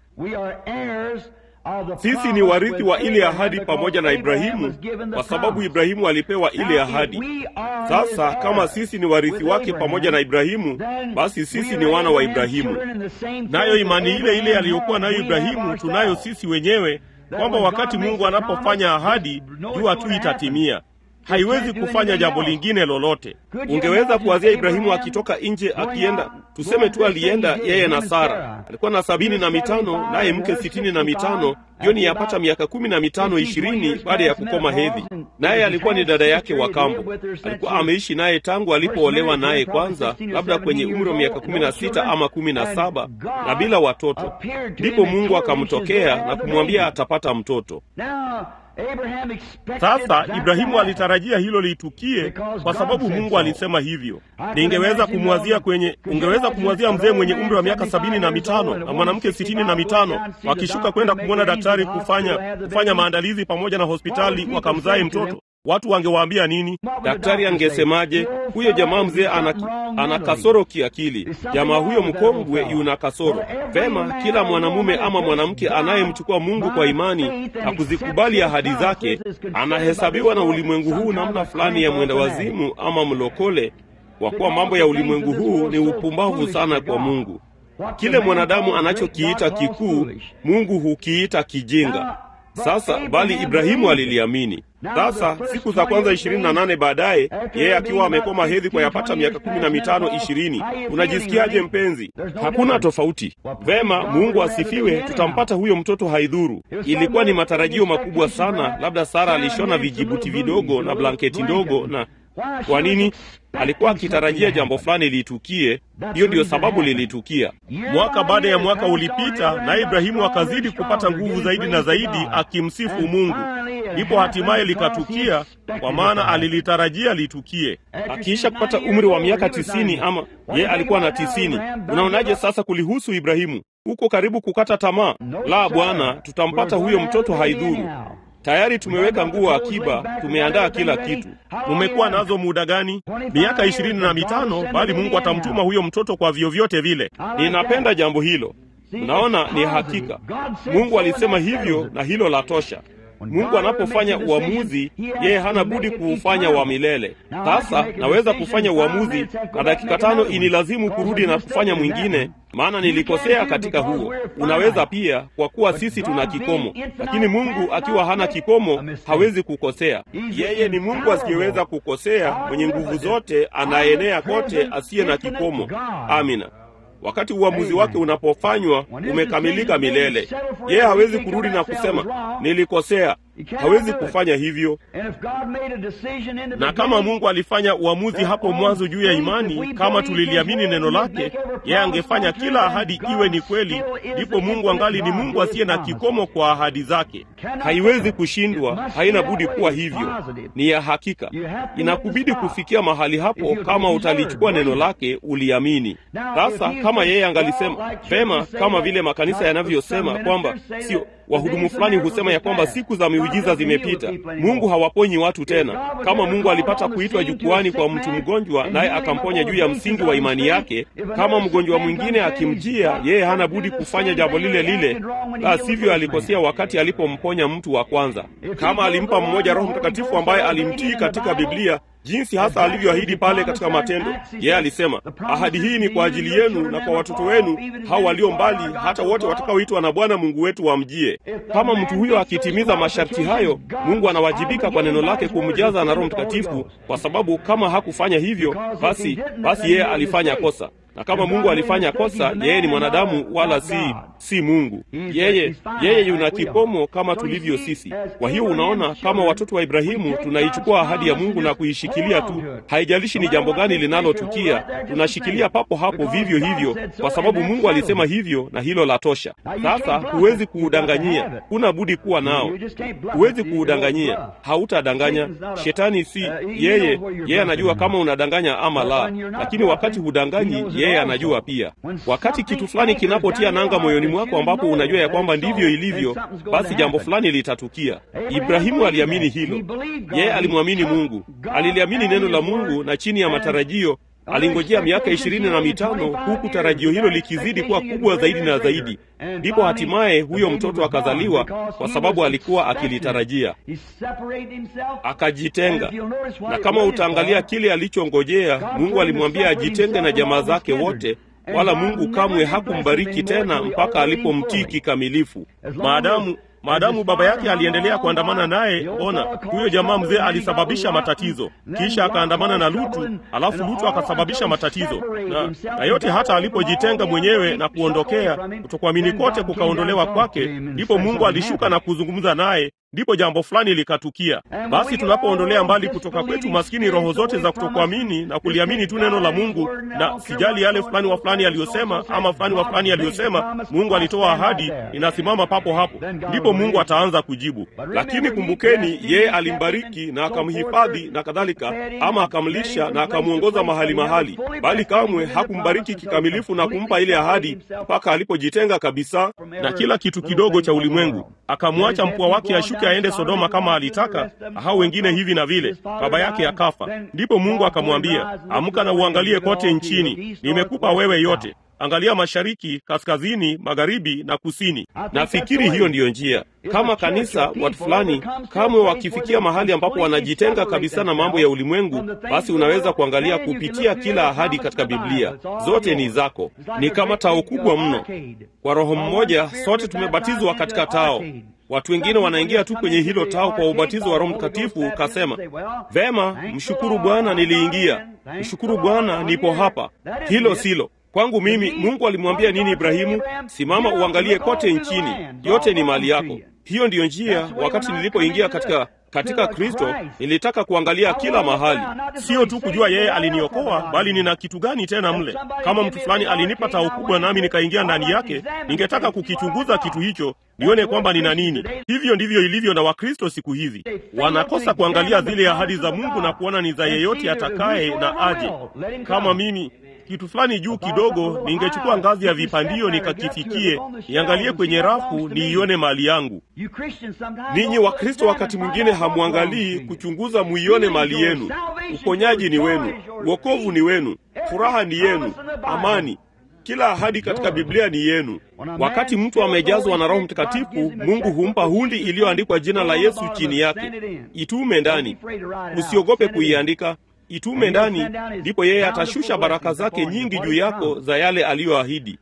B: Sisi ni warithi wa ile ahadi pamoja na Ibrahimu, kwa sababu Ibrahimu alipewa ile ahadi. Sasa kama sisi ni warithi wake pamoja na Ibrahimu, basi sisi ni wana wa Ibrahimu, nayo imani ile ile aliyokuwa nayo Ibrahimu tunayo sisi wenyewe, kwamba wakati Mungu anapofanya ahadi, jua tu itatimia haiwezi kufanya jambo lingine lolote. Ungeweza kuwazia Ibrahimu akitoka nje akienda, tuseme tu alienda yeye na Sara, alikuwa na sabini na mitano naye mke sitini na mitano hiyo ni yapata miaka kumi na mitano ishirini baada ya kukoma hedhi, naye alikuwa ni dada yake wa kambo. Alikuwa ameishi naye tangu alipoolewa naye kwanza, labda kwenye umri wa miaka kumi na sita ama kumi na saba na bila watoto. Ndipo Mungu akamtokea na kumwambia atapata mtoto. Sasa Ibrahimu alitarajia hilo litukie kwa sababu Mungu alisema hivyo. Ningeweza kumwazia kwenye, ungeweza kumwazia mzee mwenye umri wa miaka sabini na mitano na mwanamke sitini na mitano wakishuka kwenda kumwona daktari kufanya kufanya maandalizi pamoja na hospitali wakamzae mtoto. Watu wangewaambia nini? Daktari angesemaje? Huyo jamaa mzee ana, ana kasoro kiakili, jamaa huyo mkongwe yuna kasoro. Vema, kila mwanamume ama mwanamke anayemchukua Mungu kwa imani na kuzikubali ahadi zake anahesabiwa na ulimwengu huu namna fulani ya mwenda wazimu ama mlokole, kwa kuwa mambo ya ulimwengu huu ni upumbavu sana kwa Mungu. Kile mwanadamu anachokiita kikuu, Mungu hukiita kijinga. Sasa bali Ibrahimu aliliamini. Sasa siku za kwanza ishirini na nane baadaye, yeye akiwa amekoma hedhi kwa yapata miaka kumi na mitano ishirini. Unajisikiaje mpenzi? Hakuna tofauti. Vema, Mungu asifiwe, tutampata huyo mtoto, haidhuru. Ilikuwa ni matarajio makubwa sana. Labda Sara alishona vijibuti vidogo na blanketi ndogo na kwa nini? Alikuwa akitarajia jambo fulani litukie. Hiyo ndiyo sababu lilitukia. Mwaka baada ya mwaka ulipita, naye Ibrahimu akazidi kupata nguvu zaidi na zaidi, akimsifu Mungu. Ndipo hatimaye likatukia, kwa maana alilitarajia litukie. Akiisha kupata umri wa miaka tisini, ama ye alikuwa na tisini. Unaonaje sasa kulihusu Ibrahimu? Uko karibu kukata tamaa? La, Bwana, tutampata huyo mtoto, haidhuru Tayari tumeweka nguo akiba, tumeandaa kila kitu. Mumekuwa nazo muda gani? Miaka ishirini na mitano, bali Mungu atamtuma huyo mtoto kwa vyovyote vile. Ninapenda jambo hilo. Unaona, ni hakika Mungu alisema hivyo, na hilo la tosha. Mungu anapofanya uamuzi, yeye hana budi kuufanya wa milele. Sasa naweza kufanya uamuzi na dakika tano inilazimu kurudi na kufanya mwingine, maana nilikosea katika huo. Unaweza pia, kwa kuwa sisi tuna kikomo, lakini Mungu akiwa hana kikomo hawezi kukosea. Yeye ni Mungu asiyeweza kukosea, mwenye nguvu zote, anaenea kote, asiye na kikomo. Amina. Wakati uamuzi wake unapofanywa umekamilika milele. Yeye hawezi kurudi na kusema nilikosea. hawezi kufanya hivyo. Na kama Mungu alifanya uamuzi hapo mwanzo juu ya imani, kama tuliliamini neno lake, yeye angefanya kila ahadi iwe ni kweli, ndipo Mungu angali ni Mungu asiye na kikomo kwa ahadi zake. Haiwezi kushindwa, haina budi kuwa hivyo, ni ya hakika. Inakubidi kufikia mahali hapo kama utalichukua neno lake uliamini. Sasa kama yeye angalisema vema, kama vile makanisa yanavyosema kwamba sio wahudumu fulani husema ya kwamba siku za miujiza zimepita, Mungu hawaponyi watu tena. Kama Mungu alipata kuitwa jukwani kwa mtu mgonjwa, naye akamponya juu ya msingi wa imani yake, kama mgonjwa mwingine akimjia, yeye hana budi kufanya jambo lile lile, la sivyo alikosea wakati alipomponya mtu wa kwanza. Kama alimpa mmoja Roho Mtakatifu ambaye alimtii katika Biblia jinsi hasa alivyoahidi pale katika Matendo. Yeye alisema ahadi hii ni kwa ajili yenu na kwa watoto wenu hao walio mbali, hata wote watakaoitwa na Bwana Mungu wetu wamjie. Kama mtu huyo akitimiza masharti hayo, Mungu anawajibika kwa neno lake kumjaza na Roho Mtakatifu, kwa sababu kama hakufanya hivyo, basi basi yeye alifanya kosa na kama Mungu alifanya kosa, yeye ni mwanadamu wala si si Mungu. Yeye yeye yuna kikomo kama tulivyo sisi. Kwa hiyo unaona, kama watoto wa Ibrahimu tunaichukua ahadi ya Mungu na kuishikilia tu, haijalishi ni jambo gani linalotukia, tunashikilia papo hapo vivyo hivyo, kwa sababu Mungu alisema hivyo na hilo la tosha. Sasa huwezi kuudanganyia, huna budi kuwa nao, huwezi kuudanganyia, hautadanganya. Shetani si yeye, yeye anajua kama unadanganya ama la, lakini wakati hudanganyi yeye anajua pia. Wakati kitu fulani kinapotia nanga moyoni mwako, ambapo unajua ya kwamba ndivyo ilivyo, basi jambo fulani litatukia. Ibrahimu aliamini hilo, yeye alimwamini Mungu, aliliamini neno la Mungu, na chini ya matarajio alingojea miaka ishirini na mitano huku tarajio hilo likizidi kuwa kubwa zaidi na zaidi. Ndipo hatimaye huyo mtoto akazaliwa, kwa sababu alikuwa akilitarajia. Akajitenga, na kama utaangalia kile alichongojea, Mungu alimwambia ajitenge na jamaa zake wote, wala Mungu kamwe hakumbariki tena mpaka alipomtii kikamilifu. Maadamu maadamu baba yake aliendelea kuandamana naye, ona, huyo jamaa mzee alisababisha matatizo, kisha akaandamana na Lutu, alafu Lutu akasababisha matatizo na, na yote hata alipojitenga mwenyewe na kuondokea, kutokuamini kote kukaondolewa kwake, ndipo Mungu alishuka na kuzungumza naye ndipo jambo fulani likatukia. Basi tunapoondolea mbali kutoka kwetu maskini roho zote za kutokuamini na kuliamini tu neno la Mungu, na sijali yale fulani wa fulani aliyosema ama fulani wa fulani aliyosema, Mungu alitoa ahadi, inasimama papo hapo, ndipo Mungu ataanza kujibu. Lakini kumbukeni, yeye alimbariki na akamhifadhi na kadhalika, ama akamlisha na akamwongoza mahali mahali, bali kamwe hakumbariki kikamilifu na kumpa ile ahadi mpaka alipojitenga kabisa na kila kitu kidogo cha ulimwengu, akamwacha mpwa wake ashuke aende Sodoma kama alitaka, hao wengine hivi na vile, baba yake akafa. Ndipo Mungu akamwambia, amka na uangalie kote nchini, nimekupa wewe yote Angalia mashariki, kaskazini, magharibi na kusini. Nafikiri hiyo ndiyo njia. Kama kanisa, watu fulani kamwe wakifikia mahali ambapo wanajitenga kabisa na mambo ya ulimwengu, basi unaweza kuangalia kupitia kila ahadi katika Biblia. Zote ni zako, ni kama tao kubwa mno. Kwa Roho mmoja sote tumebatizwa katika tao. Watu wengine wanaingia tu kwenye hilo tao kwa ubatizo wa Roho Mtakatifu. Kasema vema, mshukuru Bwana, niliingia. Mshukuru Bwana, nipo hapa. Hilo silo kwangu mimi. Mungu alimwambia nini Ibrahimu? Simama uangalie kote nchini, yote ni mali yako. Hiyo ndiyo njia. Wakati nilipoingia katika katika Kristo nilitaka kuangalia kila mahali, sio tu kujua yeye aliniokoa, bali nina kitu gani tena mle. Kama mtu fulani alinipa tao kubwa nami nikaingia ndani yake, ningetaka kukichunguza kitu hicho nione kwamba nina nini. Hivyo ndivyo ilivyo na Wakristo siku hizi, wanakosa kuangalia zile ahadi za Mungu na kuona ni za yeyote atakaye na aje. Kama mimi kitu fulani juu kidogo, ningechukua ngazi ya vipandio nikakifikie, niangalie kwenye rafu, niione mali yangu. Ninyi Wakristo wakati mwingine hamwangalii kuchunguza, muione mali yenu. Uponyaji ni wenu, wokovu ni wenu, furaha ni yenu, amani kila ahadi katika Biblia ni yenu. Wakati mtu amejazwa na Roho Mtakatifu, Mungu humpa hundi iliyoandikwa jina la Yesu chini yake. Itume ndani, usiogope kuiandika itume ndani, ndipo yeye atashusha baraka zake nyingi juu yako za yale aliyoahidi.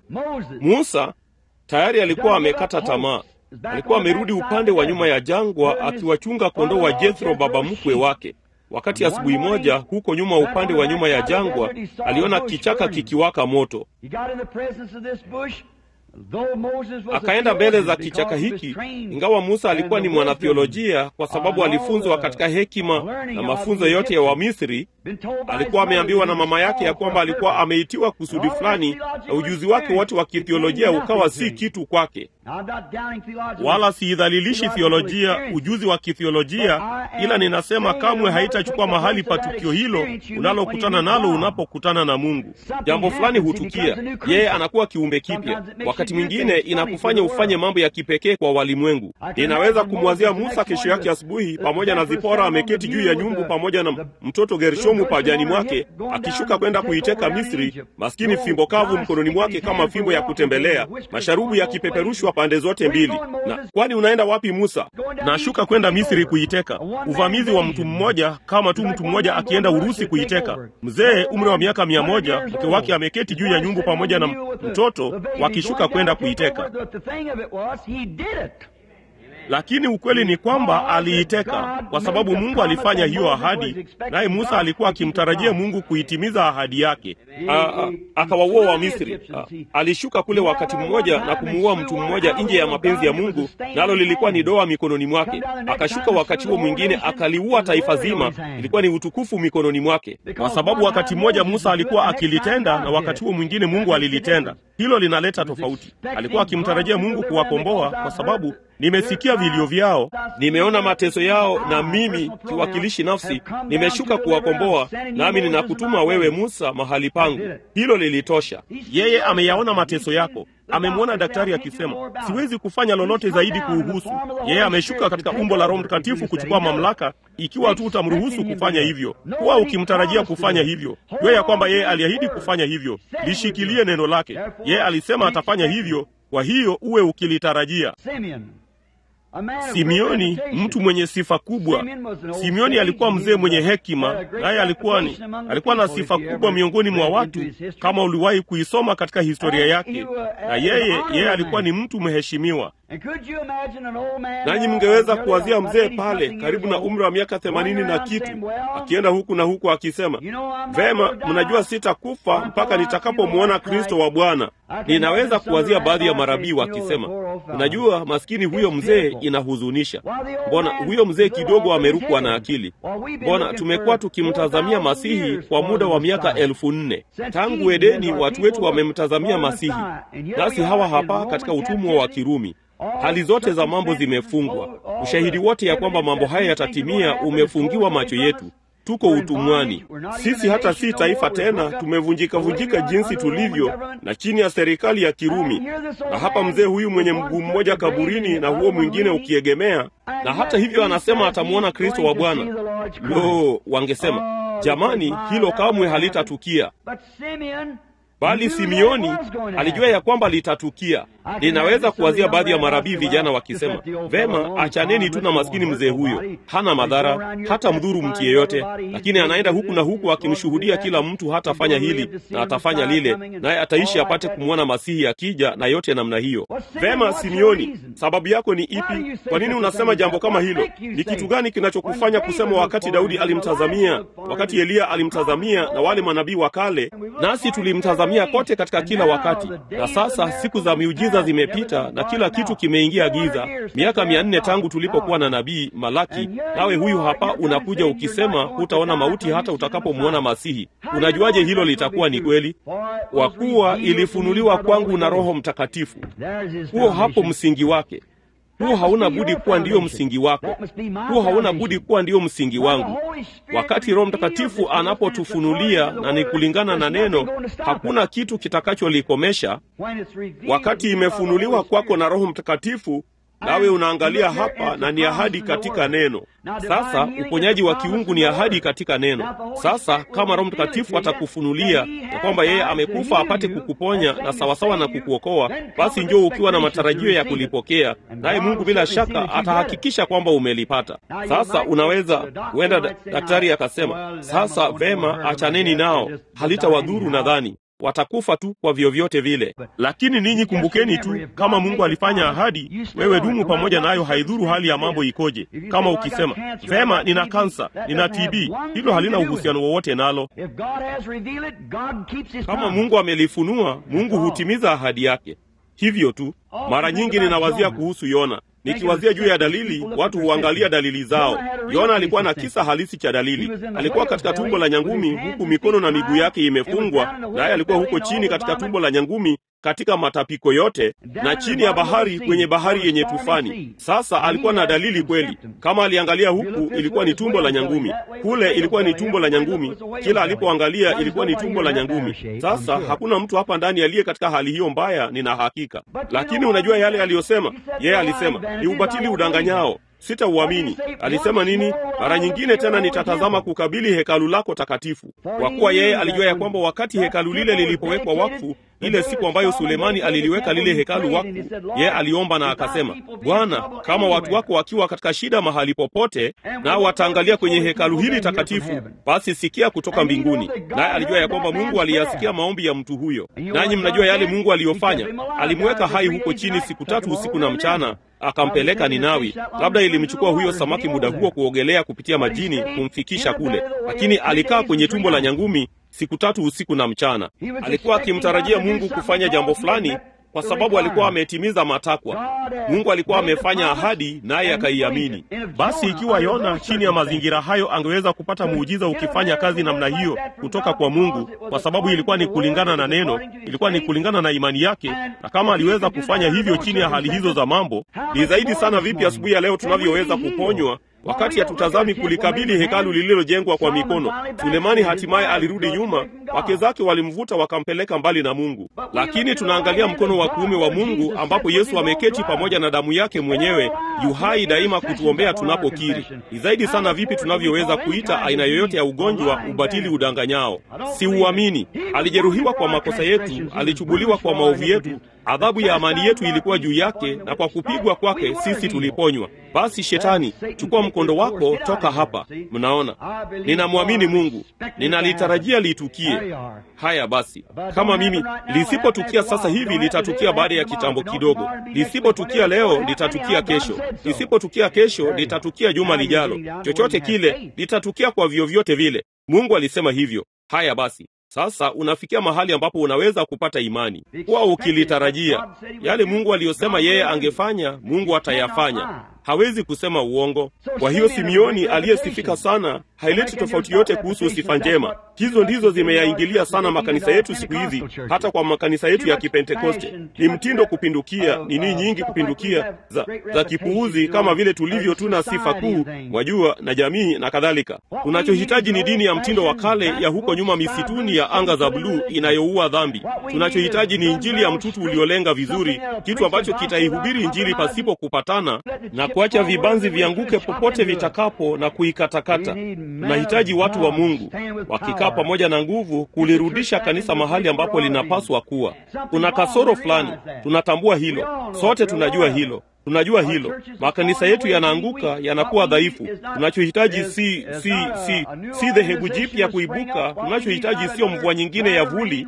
B: Musa tayari alikuwa amekata tamaa, alikuwa amerudi upande wa nyuma ya jangwa akiwachunga kondoo wa Jethro, baba mkwe wake. Wakati asubuhi moja, huko nyuma, upande wa nyuma ya jangwa, aliona kichaka kikiwaka moto. akaenda mbele za kichaka hiki, ingawa Musa alikuwa ni mwanathiolojia, kwa sababu alifunzwa katika hekima na mafunzo yote ya Wamisri. Alikuwa ameambiwa na mama yake ya kwamba alikuwa ameitiwa kusudi fulani, na ujuzi wake wote wa kithiolojia ukawa si kitu kwake. Wala siidhalilishi thiolojia, ujuzi wa kithiolojia, ila ninasema kamwe haitachukua mahali pa tukio hilo unalokutana nalo unapokutana na Mungu. Jambo fulani hutukia, yeye anakuwa kiumbe kipya. Wakati mwingine inakufanya ufanye mambo ya kipekee kwa walimwengu. Ninaweza kumwazia Musa kesho yake asubuhi, pamoja na Zipora ameketi juu ya nyumbu pamoja na mtoto Gershomu pajani mwake, akishuka kwenda kuiteka Misri, maskini fimbo kavu mkononi mwake kama fimbo ya kutembelea, masharubu yakipeperushwa pande zote mbili. Na kwani unaenda wapi Musa? Nashuka kwenda Misri kuiteka. Uvamizi wa mtu mmoja, kama tu mtu mmoja akienda Urusi kuiteka. Mzee umri wa miaka mia moja, mke wake ameketi juu ya nyumbu pamoja na mtoto, wakishuka kwenda kuiteka. Lakini ukweli ni kwamba aliiteka kwa sababu Mungu alifanya hiyo ahadi, naye Musa alikuwa akimtarajia Mungu kuitimiza ahadi yake. Akawaua Wamisri. Alishuka kule wakati mmoja na kumuua mtu mmoja nje ya mapenzi ya Mungu, nalo lilikuwa ni doa mikononi mwake. Akashuka wakati huo mwingine akaliua taifa zima, ilikuwa ni utukufu mikononi mwake, kwa sababu wakati mmoja Musa alikuwa akilitenda na wakati huo mwingine Mungu alilitenda. Hilo linaleta tofauti. Alikuwa akimtarajia Mungu kuwakomboa kwa sababu nimesikia vilio vyao, nimeona mateso yao, na mimi kiwakilishi nafsi nimeshuka kuwakomboa, nami ninakutuma wewe Musa mahali pangu. Hilo lilitosha. Yeye ameyaona mateso yako, amemwona daktari akisema siwezi kufanya lolote zaidi kuuhusu. Yeye ameshuka katika umbo la Roho Mtakatifu kuchukua mamlaka, ikiwa tu utamruhusu kufanya hivyo. Kuwa ukimtarajia kufanya hivyo, jua ya kwamba yeye aliahidi kufanya hivyo. Lishikilie neno lake. Yeye alisema atafanya hivyo, kwa hiyo uwe ukilitarajia. Simeoni, mtu mwenye sifa kubwa. Simeoni alikuwa mzee mwenye hekima, naye alikuwa ni alikuwa na sifa kubwa miongoni mwa watu, kama uliwahi kuisoma katika historia yake. Na yeye yeye alikuwa ni mtu mheshimiwa. Nanyi mngeweza kuwazia mzee pale karibu na umri wa miaka themanini na kitu, akienda huku na huku akisema, vema, mnajua sitakufa mpaka nitakapomwona Kristo wa Bwana. Ninaweza kuwazia baadhi ya marabii wakisema, unajua, maskini huyo mzee, inahuzunisha. Mbona huyo mzee kidogo amerukwa na akili? Mbona tumekuwa tukimtazamia Masihi kwa muda wa miaka elfu nne tangu Edeni. Watu wetu wamemtazamia Masihi, nasi hawa hapa katika utumwa wa Kirumi. Hali zote za mambo zimefungwa. Ushahidi wote ya kwamba mambo haya yatatimia umefungiwa macho yetu. Tuko utumwani sisi, hata si taifa tena, tumevunjika vunjika jinsi tulivyo na chini ya serikali ya Kirumi. Na hapa mzee huyu mwenye mguu mmoja kaburini na huo mwingine ukiegemea, na hata hivyo anasema atamwona Kristo wa Bwana. Lo, wangesema jamani, hilo kamwe halitatukia. Bali Simeoni alijua ya kwamba litatukia. Ninaweza kuwazia baadhi ya marabii vijana wakisema, vema, achaneni tu na maskini mzee huyo, hana madhara, hata mdhuru mtu yeyote, lakini anaenda huku na huku akimshuhudia kila mtu, hatafanya hili na atafanya lile, naye ataishi apate kumwona Masihi akija na yote namna hiyo. Vema, Simeoni, sababu yako ni ipi? Kwa nini unasema jambo kama hilo? Ni kitu gani kinachokufanya kusema wakati Daudi alimtazamia, wakati Eliya alimtazamia na wale manabii wa kale, nasi tulimtazamia kote katika kila wakati, na sasa siku za miujiza zimepita na kila kitu kimeingia giza. Miaka mia nne tangu tulipokuwa na nabii Malaki, nawe huyu hapa unakuja ukisema hutaona mauti hata utakapomwona Masihi. Unajuaje hilo litakuwa ni kweli? Kwa kuwa ilifunuliwa kwangu na Roho Mtakatifu. Huo hapo msingi wake. Huo hauna budi kuwa ndiyo msingi wako. Huo hauna budi kuwa ndiyo msingi wangu. Wakati Roho Mtakatifu anapotufunulia na ni kulingana na neno, hakuna kitu kitakacholikomesha. Wakati imefunuliwa kwako na Roho Mtakatifu, nawe unaangalia hapa, na ni ahadi katika neno. Sasa uponyaji wa kiungu ni ahadi katika neno. Sasa kama Roho Mtakatifu atakufunulia na kwamba yeye amekufa apate kukuponya na sawasawa na kukuokoa, basi njoo ukiwa na matarajio ya kulipokea, naye Mungu bila shaka atahakikisha kwamba umelipata. Sasa unaweza huenda daktari akasema, sasa vema, achaneni nao, halitawadhuru nadhani watakufa tu kwa vyovyote vile. Lakini ninyi kumbukeni tu, kama Mungu alifanya ahadi, wewe dumu pamoja nayo, haidhuru hali ya mambo ikoje. Kama ukisema vema, nina kansa, nina TB, hilo halina uhusiano wowote nalo. Kama Mungu amelifunua, Mungu hutimiza ahadi yake. hivyo tu. Mara nyingi ninawazia kuhusu Yona, nikiwazia juu ya dalili, watu huangalia dalili zao. Yona alikuwa na kisa halisi cha dalili. Alikuwa katika tumbo la nyangumi, huku mikono na miguu yake imefungwa, naye alikuwa huko chini katika tumbo la nyangumi katika matapiko yote na chini ya bahari kwenye bahari yenye tufani. Sasa alikuwa na dalili kweli. Kama aliangalia huku, ilikuwa ni tumbo la nyangumi, kule ilikuwa ni tumbo la nyangumi, kila alipoangalia ilikuwa ni tumbo la nyangumi. Sasa hakuna mtu hapa ndani aliye katika hali hiyo mbaya, nina hakika. Lakini unajua yale aliyosema yeye? Alisema ni ubatili udanganyao sitauamini. Alisema nini? Mara nyingine tena nitatazama kukabili hekalu lako takatifu. Kwa kuwa yeye alijua ya kwamba wakati hekalu lile lilipowekwa wakfu, ile siku ambayo Sulemani aliliweka lile hekalu wakfu, yeye aliomba na akasema, Bwana, kama watu wako wakiwa katika shida mahali popote, nao wataangalia kwenye hekalu hili takatifu, basi sikia kutoka mbinguni. Naye alijua ya kwamba Mungu aliyasikia maombi ya mtu huyo. Nanyi mnajua yale Mungu aliyofanya, alimweka hai huko chini siku tatu usiku na mchana akampeleka Ninawi. Labda ilimchukua huyo samaki muda huo kuogelea kupitia majini kumfikisha kule, lakini alikaa kwenye tumbo la nyangumi siku tatu usiku na mchana. Alikuwa akimtarajia Mungu kufanya jambo fulani, kwa sababu alikuwa ametimiza matakwa. Mungu alikuwa amefanya ahadi, naye akaiamini. Basi ikiwa Yona chini ya mazingira hayo angeweza kupata muujiza ukifanya kazi namna hiyo kutoka kwa Mungu, kwa sababu ilikuwa ni kulingana na neno, ilikuwa ni kulingana na imani yake, na kama aliweza kufanya hivyo chini ya hali hizo za mambo, ni zaidi sana vipi asubuhi ya leo tunavyoweza kuponywa wakati hatutazami kulikabili hekalu lililojengwa kwa mikono. Sulemani hatimaye alirudi nyuma, wake zake walimvuta wakampeleka mbali na Mungu, lakini tunaangalia mkono wa kuume wa Mungu ambapo Yesu ameketi pamoja na damu yake mwenyewe, yuhai daima kutuombea tunapokiri. Ni zaidi sana vipi tunavyoweza kuita aina yoyote ya ugonjwa ubatili udanganyao. Siuamini. Alijeruhiwa kwa makosa yetu, alichubuliwa kwa maovu yetu, adhabu ya amani yetu ilikuwa juu yake, na kwa kupigwa kwake sisi tuliponywa. Basi Shetani, chukua mkondo wako, toka hapa. Mnaona, ninamwamini Mungu, ninalitarajia litukie. Haya basi, kama mimi lisipotukia sasa hivi, litatukia baada ya kitambo kidogo. Lisipotukia leo, litatukia kesho. Lisipotukia kesho, litatukia juma lijalo. Chochote kile litatukia kwa vyovyote vile. Mungu alisema hivyo. Haya basi, sasa unafikia mahali ambapo unaweza kupata imani kuwa ukilitarajia yale Mungu aliyosema yeye angefanya, Mungu atayafanya. Hawezi kusema uongo. Kwa hiyo Simioni aliyesifika sana haileti tofauti yote kuhusu sifa njema. Hizo ndizo zimeyaingilia sana makanisa yetu siku hizi, hata kwa makanisa yetu ya Kipentekoste. Ni mtindo kupindukia, nini nyingi kupindukia za, za kipuuzi, kama vile tulivyo tuna sifa kuu, mwajua, na jamii na kadhalika. Tunachohitaji ni dini ya mtindo wa kale ya huko nyuma misituni ya anga za bluu inayoua dhambi. Tunachohitaji ni injili ya mtutu uliolenga vizuri, kitu ambacho kitaihubiri injili pasipo kupatana na kuacha vibanzi vianguke popote vitakapo na kuikatakata. Tunahitaji watu wa Mungu wakikaa pamoja na nguvu kulirudisha kanisa mahali ambapo linapaswa kuwa. Kuna kasoro fulani, tunatambua hilo, sote tunajua hilo tunajua hilo. Makanisa yetu yanaanguka, yanakuwa dhaifu. Tunachohitaji si si si si dhehebu jipya kuibuka. Tunachohitaji sio mvua nyingine ya vuli.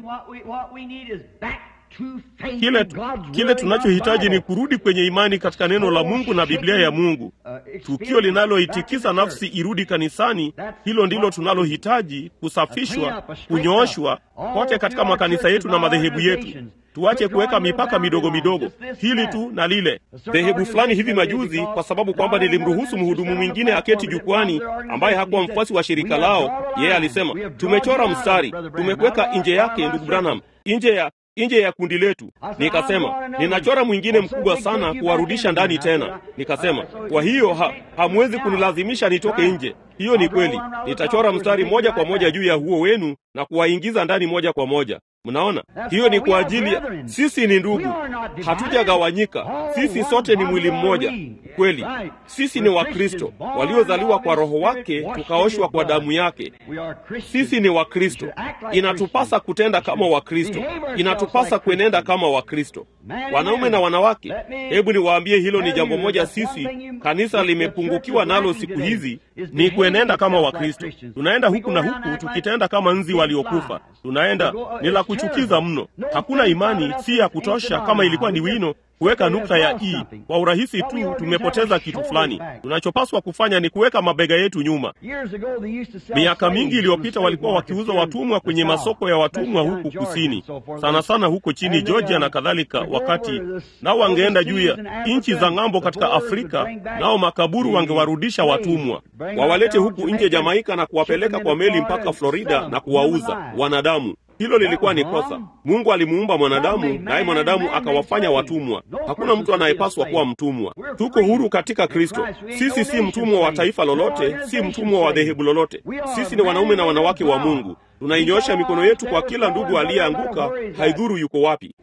B: Kile, kile tunachohitaji ni kurudi kwenye imani katika neno la Mungu na Biblia ya Mungu. Tukio linaloitikisa nafsi irudi kanisani, hilo ndilo tunalohitaji, kusafishwa, kunyooshwa kote katika makanisa yetu na madhehebu yetu. Tuache kuweka mipaka midogo midogo, hili tu na lile. Dhehebu fulani hivi majuzi, kwa sababu kwamba nilimruhusu mhudumu mwingine aketi jukwani ambaye hakuwa mfuasi wa shirika lao, yeye alisema, tumechora mstari, tumekuweka nje yake, ndugu Branham, nje ya nje ya kundi letu. Nikasema ninachora mwingine mkubwa sana kuwarudisha ndani tena. Nikasema kwa hiyo ha, hamwezi kunilazimisha nitoke nje. Hiyo ni kweli, nitachora mstari moja kwa moja juu ya huo wenu na kuwaingiza ndani moja kwa moja. Mnaona, hiyo ni kwa ajili ya sisi ni ndugu, hatujagawanyika. Sisi sote ni mwili mmoja. Kweli, sisi ni Wakristo waliozaliwa kwa Roho wake, tukaoshwa kwa damu yake. Sisi ni Wakristo. Inatupasa kutenda kama Wakristo, inatupasa kuenenda kama Wakristo, wanaume na wanawake. Hebu niwaambie, hilo ni jambo moja sisi kanisa limepungukiwa nalo siku hizi, ni kuenenda kama Wakristo. Tunaenda huku na huku tukitenda kama nzi waliokufa. Tunaenda ni la kuchukiza mno. Hakuna imani, si ya kutosha. Kama ilikuwa ni wino kuweka nukta ya i. Kwa urahisi tu tumepoteza kitu fulani. Tunachopaswa kufanya ni kuweka mabega yetu nyuma. Miaka mingi iliyopita walikuwa wakiuza watumwa kwenye masoko ya watumwa huku kusini, sana sana huko chini Georgia na kadhalika, wakati nao wangeenda juu ya nchi za ng'ambo katika Afrika, nao makaburu wangewarudisha watumwa, wawalete huku nje Jamaika na kuwapeleka kwa meli mpaka Florida na kuwauza wanadamu. Hilo lilikuwa ni kosa. Mungu alimuumba mwanadamu, naye mwanadamu akawafanya watumwa. Hakuna mtu anayepaswa kuwa mtumwa. Tuko huru katika Kristo. Sisi si mtumwa wa taifa lolote, si mtumwa wa dhehebu lolote. Sisi ni wanaume na wanawake wa Mungu. Tunainyosha mikono yetu kwa kila ndugu aliyeanguka, haidhuru yuko wapi.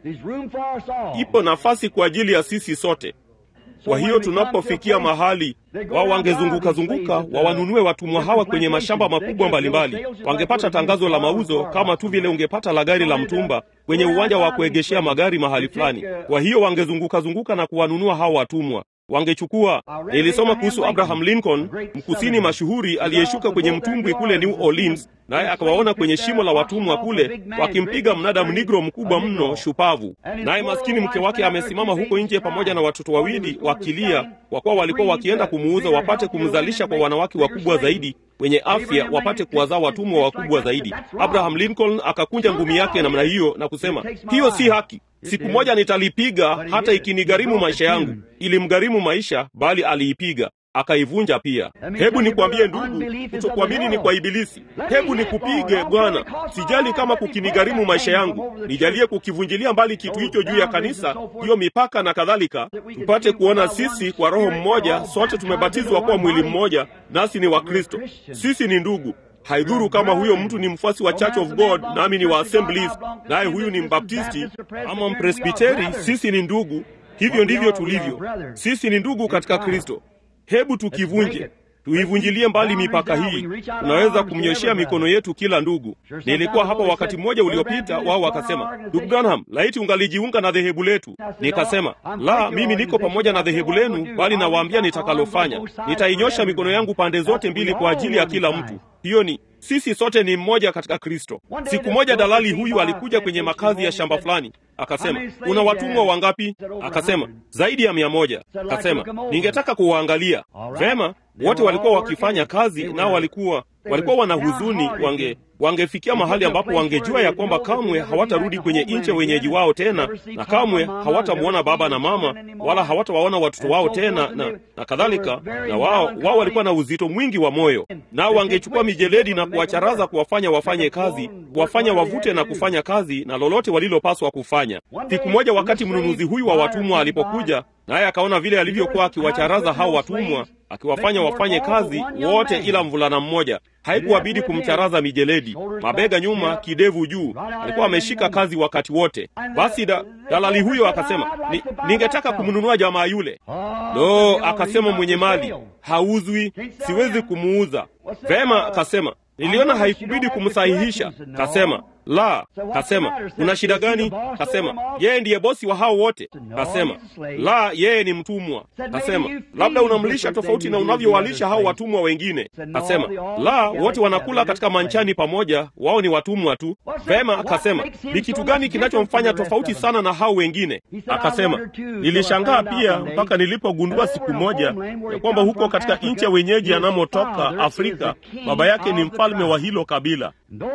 B: Ipo nafasi kwa ajili ya sisi sote. Kwa hiyo tunapofikia mahali wao wangezunguka zunguka wawanunue watumwa hawa kwenye mashamba makubwa mbalimbali, wangepata tangazo la mauzo kama tu vile ungepata la gari la mtumba kwenye uwanja wa kuegeshea magari mahali fulani. Kwa hiyo wangezunguka zunguka na kuwanunua hawa watumwa wangechukua. Nilisoma kuhusu Abraham Lincoln, mkusini mashuhuri aliyeshuka kwenye mtumbwi kule New Orleans, naye akawaona kwenye shimo la watumwa kule wakimpiga mnada mnigro mkubwa mno shupavu, naye maskini mke wake amesimama huko nje pamoja na watoto wawili wakilia, kwa kuwa walikuwa wakienda kumuuza wapate kumzalisha kwa wanawake wakubwa zaidi wenye afya wapate kuwazaa watumwa wakubwa zaidi. Abraham Lincoln akakunja ngumi yake namna hiyo na kusema, hiyo si haki. Siku moja nitalipiga hata ikinigharimu maisha yangu. Ilimgharimu maisha, bali aliipiga akaivunja pia. Hebu nikwambie ndugu, kutokuamini ni kwa Ibilisi. Hebu nikupige Bwana, sijali kama kukinigharimu maisha yangu, nijalie kukivunjilia mbali kitu hicho juu ya kanisa, hiyo mipaka na kadhalika, tupate kuona sisi kwa Roho mmoja, sote tumebatizwa kuwa mwili mmoja, nasi ni wa Kristo. Sisi ni ndugu. Haidhuru kama huyo mtu ni mfuasi wa Church of God nami ni wa Assemblies, naye huyu ni Mbaptisti ama Mpresbiteri, sisi ni ndugu. Hivyo ndivyo tulivyo, sisi ni ndugu katika Kristo. Hebu tukivunje, tuivunjilie mbali mipaka hii. Tunaweza kumnyoshea mikono yetu kila ndugu. Nilikuwa hapa wakati mmoja uliopita, wao wakasema, ndugu Branham, laiti ungalijiunga na dhehebu letu. Nikasema, la, mimi niko pamoja na dhehebu lenu, bali nawaambia nitakalofanya. Nitainyosha mikono yangu pande zote mbili kwa ajili ya kila mtu. Hiyo ni sisi sote ni mmoja katika Kristo. Siku moja dalali huyu alikuja kwenye makazi ya shamba fulani, akasema una watumwa wangapi? Akasema zaidi ya mia moja. Akasema ningetaka kuwaangalia vema. Wote walikuwa wakifanya kazi, nao walikuwa walikuwa wana huzuni, wange wangefikia mahali ambapo wangejua ya kwamba kamwe hawatarudi kwenye nchi wenyeji wao tena, na kamwe hawatamwona baba na mama, wala hawatawaona watoto wao tena na, na kadhalika. Na wao wao walikuwa na uzito mwingi wa moyo, nao wangechukua mijeledi na kuwacharaza, kuwafanya wafanye kazi, kuwafanya wavute na kufanya kazi na lolote walilopaswa kufanya. Siku moja, wakati mnunuzi huyu wa watumwa alipokuja, naye akaona vile alivyokuwa akiwacharaza hao watumwa, akiwafanya wafanye kazi wote ila mvulana mmoja haikuwabidi kumcharaza mijeledi, mabega nyuma, kidevu juu. Alikuwa ameshika kazi wakati wote. Basi da, dalali huyo akasema, ni, ningetaka kumnunua jamaa yule. Lo, akasema mwenye mali, hauzwi, siwezi kumuuza. Vema, akasema niliona haikubidi kumsahihisha. Kasema la. Kasema una shida gani? Kasema yeye ndiye bosi wa hao wote. Kasema la, yeye ni mtumwa. Kasema labda unamlisha tofauti na unavyowalisha hao watumwa wengine. Kasema la, wote wanakula katika manchani pamoja, wao ni watumwa tu. Vema, akasema ni kitu gani kinachomfanya tofauti sana na hao wengine? Akasema nilishangaa pia mpaka nilipogundua siku moja ya kwamba huko katika nchi ya wenyeji anamotoka Afrika, baba yake ni mfalme wa hilo kabila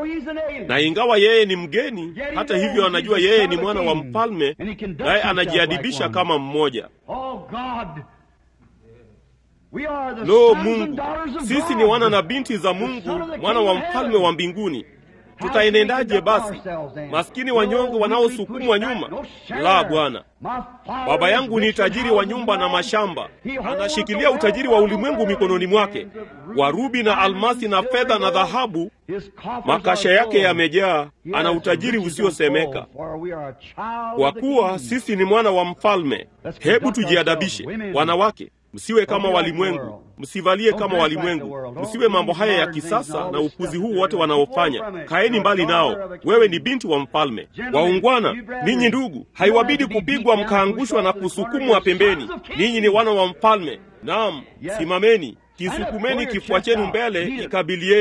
B: na ingawa yeye ni mgeni, hata hivyo anajua yeye ni mwana wa mfalme, naye anajiadibisha kama mmoja. Lo, Mungu, sisi ni wana na binti za Mungu, mwana wa mfalme wa mbinguni. Tutaenendaje basi, maskini wanyonge wanaosukumwa nyuma? La, Bwana. Baba yangu ni tajiri wa nyumba na mashamba, anashikilia utajiri wa ulimwengu mikononi mwake, warubi na almasi na fedha na dhahabu, makasha yake yamejaa. Ana utajiri usiosemeka. Kwa kuwa sisi ni mwana wa mfalme, hebu tujiadabishe. Wanawake, msiwe kama walimwengu, msivalie kama walimwengu, msiwe mambo haya ya kisasa na upuzi huu wote wanaofanya. Kaeni mbali nao. Wewe ni binti wa mfalme. Waungwana ninyi ndugu, haiwabidi kupigwa mkaangushwa na kusukumwa pembeni. Ninyi ni wana wa mfalme. Naam, simameni, kisukumeni kifua chenu mbele, ikabilieni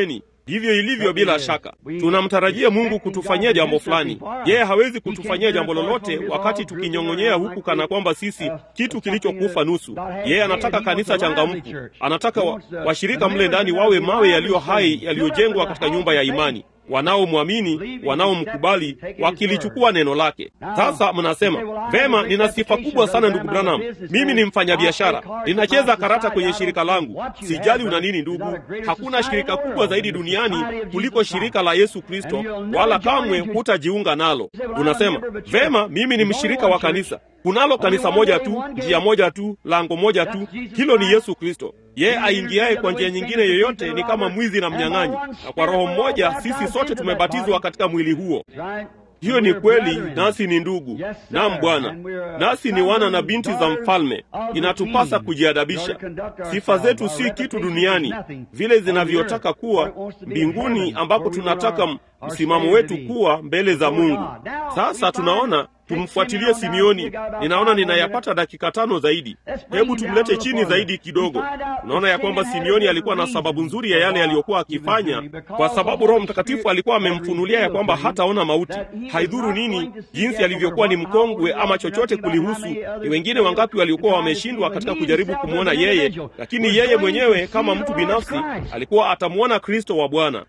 B: Ndivyo ilivyo. Bila shaka, tunamtarajia Mungu kutufanyia jambo fulani. Yeye hawezi kutufanyia jambo lolote wakati tukinyong'onyea huku kana kwamba sisi kitu kilichokufa nusu. Yeye anataka kanisa changamfu, anataka washirika wa mle ndani wawe mawe yaliyo hai yaliyojengwa katika nyumba ya imani wanaomwamini wanaomkubali, wakilichukua neno lake. Sasa mnasema vema, nina sifa kubwa sana ndugu Branham, mimi ni mfanyabiashara, ninacheza karata kwenye shirika langu. Sijali una nini ndugu, hakuna shirika kubwa zaidi duniani kuliko shirika la Yesu Kristo, wala kamwe hutajiunga nalo. Unasema vema, mimi ni mshirika wa kanisa. Kunalo kanisa moja tu, njia moja tu, lango moja tu, hilo ni Yesu Kristo. Yeye aingiaye kwa njia nyingine yoyote ni kama mwizi na mnyang'anyi, na kwa roho mmoja sisi sote tumebatizwa katika mwili huo. Hiyo ni kweli, nasi ni ndugu. Naam Bwana, nasi ni wana na binti za mfalme. Inatupasa kujiadabisha. Sifa zetu si kitu duniani vile zinavyotaka kuwa mbinguni, ambapo tunataka msimamo wetu kuwa mbele za Mungu. Sasa tunaona tumfuatilie Simeoni. Ninaona ninayapata dakika tano zaidi. Hebu tumlete chini zaidi kidogo. Unaona ya kwamba Simeoni alikuwa na sababu nzuri ya yale aliyokuwa akifanya, kwa sababu Roho Mtakatifu alikuwa amemfunulia ya kwamba hataona mauti. Haidhuru nini jinsi alivyokuwa ni mkongwe ama chochote kulihusu. Ni wengine wangapi waliokuwa wameshindwa katika kujaribu kumwona yeye, lakini yeye mwenyewe kama mtu binafsi alikuwa atamwona Kristo wa Bwana.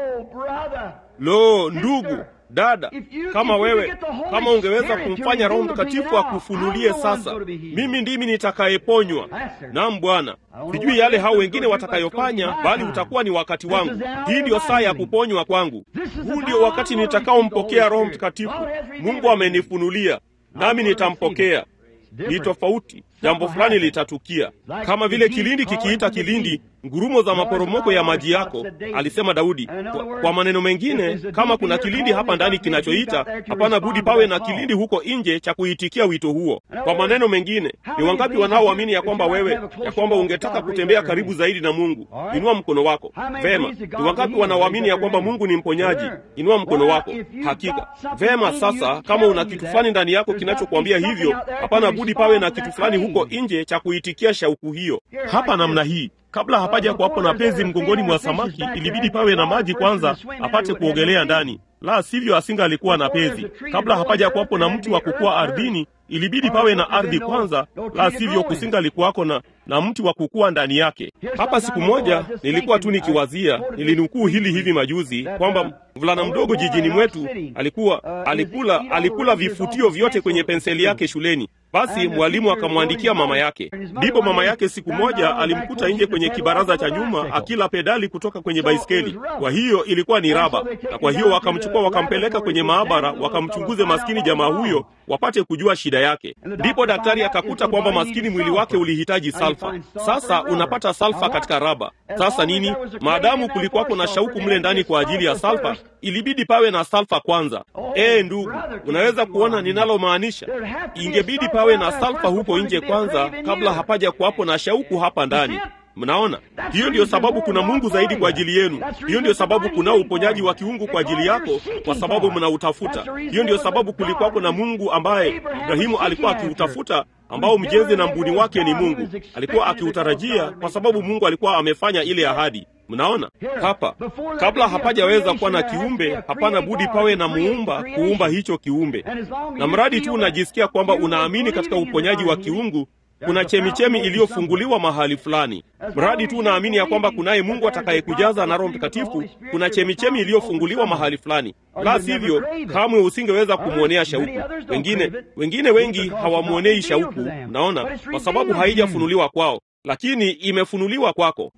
B: Lo, ndugu dada, kama wewe kama ungeweza kumfanya Roho Mtakatifu akufunulie sasa, mimi ndimi nitakayeponywa. Naam Bwana, sijui yale hao wengine watakayofanya, bali utakuwa ni wakati wangu. Hii ndiyo saa ya kuponywa kwangu. Huu ndio wakati nitakaompokea Roho Mtakatifu. Mungu amenifunulia, nami nitampokea. Ni tofauti, jambo fulani litatukia, kama vile kilindi kikiita kilindi, ngurumo za maporomoko ya maji yako, alisema Daudi. Kwa, kwa maneno mengine, kama kuna kilindi hapa ndani kinachoita, hapana budi pawe na kilindi huko nje cha kuitikia wito huo. Kwa maneno mengine, ni wangapi wanaoamini ya kwamba wewe, ya kwamba ungetaka kutembea karibu zaidi na Mungu? Inua mkono wako. Vema. Ni wangapi wanaoamini ya kwamba Mungu ni mponyaji? Inua mkono wako. Hakika. Vema. Sasa kama una kitu fulani ndani yako kinachokuambia hivyo, hapana budi pawe na kitu fulani huko nje cha kuitikia shauku hiyo. Hapa namna hii Kabla hapaja kuwapo na pezi mgongoni mwa samaki, ilibidi pawe na maji kwanza apate kuogelea ndani, la sivyo asinga alikuwa na pezi. Kabla hapaja kuwapo na mti wa kukua ardhini, ilibidi pawe na ardhi kwanza, la sivyo kusinga alikuwako na na mti wa kukua ndani yake. Hapa siku moja nilikuwa tu nikiwazia, nilinukuu hili hivi majuzi kwamba mvulana mdogo jijini mwetu alikuwa alikula alikula vifutio vyote kwenye penseli yake shuleni. Basi mwalimu akamwandikia mama yake. Ndipo mama yake siku moja alimkuta nje kwenye kibaraza cha nyuma akila pedali kutoka kwenye baiskeli. Kwa hiyo ilikuwa ni raba, na kwa hiyo wakamchukua wakampeleka kwenye maabara wakamchunguze maskini jamaa huyo wapate kujua shida yake. Ndipo daktari akakuta kwamba maskini mwili wake ulihitaji salfa. Sasa unapata salfa katika raba. Sasa nini? Maadamu kulikuwako na shauku mle ndani kwa ajili ya salfa, ilibidi pawe na salfa kwanza. Ee ndugu, unaweza kuona ninalomaanisha? Ingebidi pawe na salfa huko nje kwanza, kabla hapaja kuwapo na shauku hapa ndani. Mnaona, hiyo ndiyo sababu kuna Mungu zaidi kwa ajili yenu. Hiyo ndiyo sababu kuna uponyaji wa kiungu kwa ajili yako, kwa sababu mnautafuta. Hiyo ndiyo sababu kulikuwako na Mungu ambaye Ibrahimu alikuwa akiutafuta, ambao mjenzi na mbuni wake ni Mungu. Alikuwa akiutarajia kwa sababu Mungu alikuwa amefanya ile ahadi. Mnaona hapa, kabla hapajaweza kuwa na kiumbe, hapana budi pawe na muumba kuumba hicho kiumbe. Na mradi tu unajisikia kwamba unaamini katika uponyaji wa kiungu kuna chemichemi iliyofunguliwa mahali fulani. Mradi tu unaamini ya kwamba kunaye Mungu atakayekujaza na Roho Mtakatifu, kuna chemichemi iliyofunguliwa mahali fulani. La sivyo, kamwe usingeweza kumwonea shauku. Wengine wengine wengi hawamwonei shauku, naona kwa sababu haijafunuliwa kwao, lakini imefunuliwa kwako.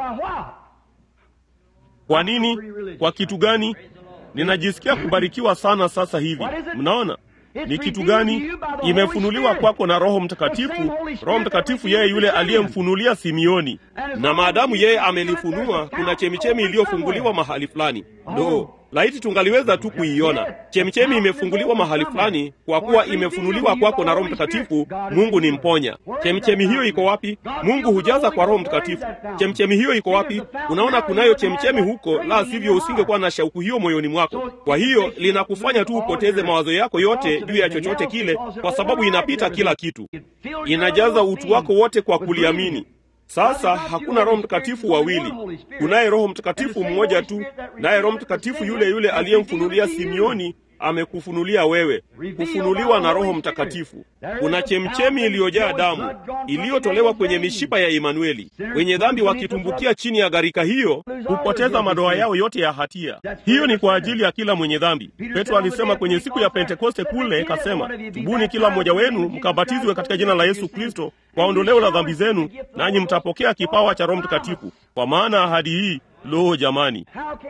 B: Kwa nini? Kwa kitu gani? Ninajisikia kubarikiwa sana sasa hivi. Mnaona ni kitu gani? Imefunuliwa kwako na Roho Mtakatifu. Roho Mtakatifu yeye yule aliyemfunulia Simioni, na maadamu yeye amelifunua, kuna chemichemi iliyofunguliwa mahali fulani. Ndo laiti tungaliweza tu kuiona chemichemi imefunguliwa mahali fulani, kwa kuwa imefunuliwa kwako na Roho Mtakatifu. Mungu ni mponya. Chemichemi hiyo iko wapi? Mungu hujaza kwa Roho Mtakatifu. Chemichemi hiyo iko wapi? Unaona, kunayo chemichemi huko, la sivyo usingekuwa na shauku hiyo moyoni mwako. Kwa hiyo linakufanya tu upoteze mawazo yako yote juu ya chochote kile, kwa sababu inapita kila kitu, inajaza utu wako wote kwa kuliamini. Sasa hakuna Roho Mtakatifu wawili, kunaye Roho Mtakatifu mmoja tu, naye Roho Mtakatifu yule yule aliyemfunulia Simioni amekufunulia wewe, kufunuliwa na Roho Mtakatifu. Kuna chemchemi iliyojaa damu iliyotolewa kwenye mishipa ya Imanueli. Wenye dhambi wakitumbukia chini ya gharika hiyo hupoteza madoa yao yote ya hatia. Hiyo ni kwa ajili ya kila mwenye dhambi. Petro alisema kwenye siku ya Pentekoste kule, kasema, tubuni kila mmoja wenu mkabatizwe katika jina la Yesu Kristo kwa ondoleo la dhambi zenu, nanyi mtapokea kipawa cha Roho Mtakatifu, kwa maana ahadi hii Lo, jamani,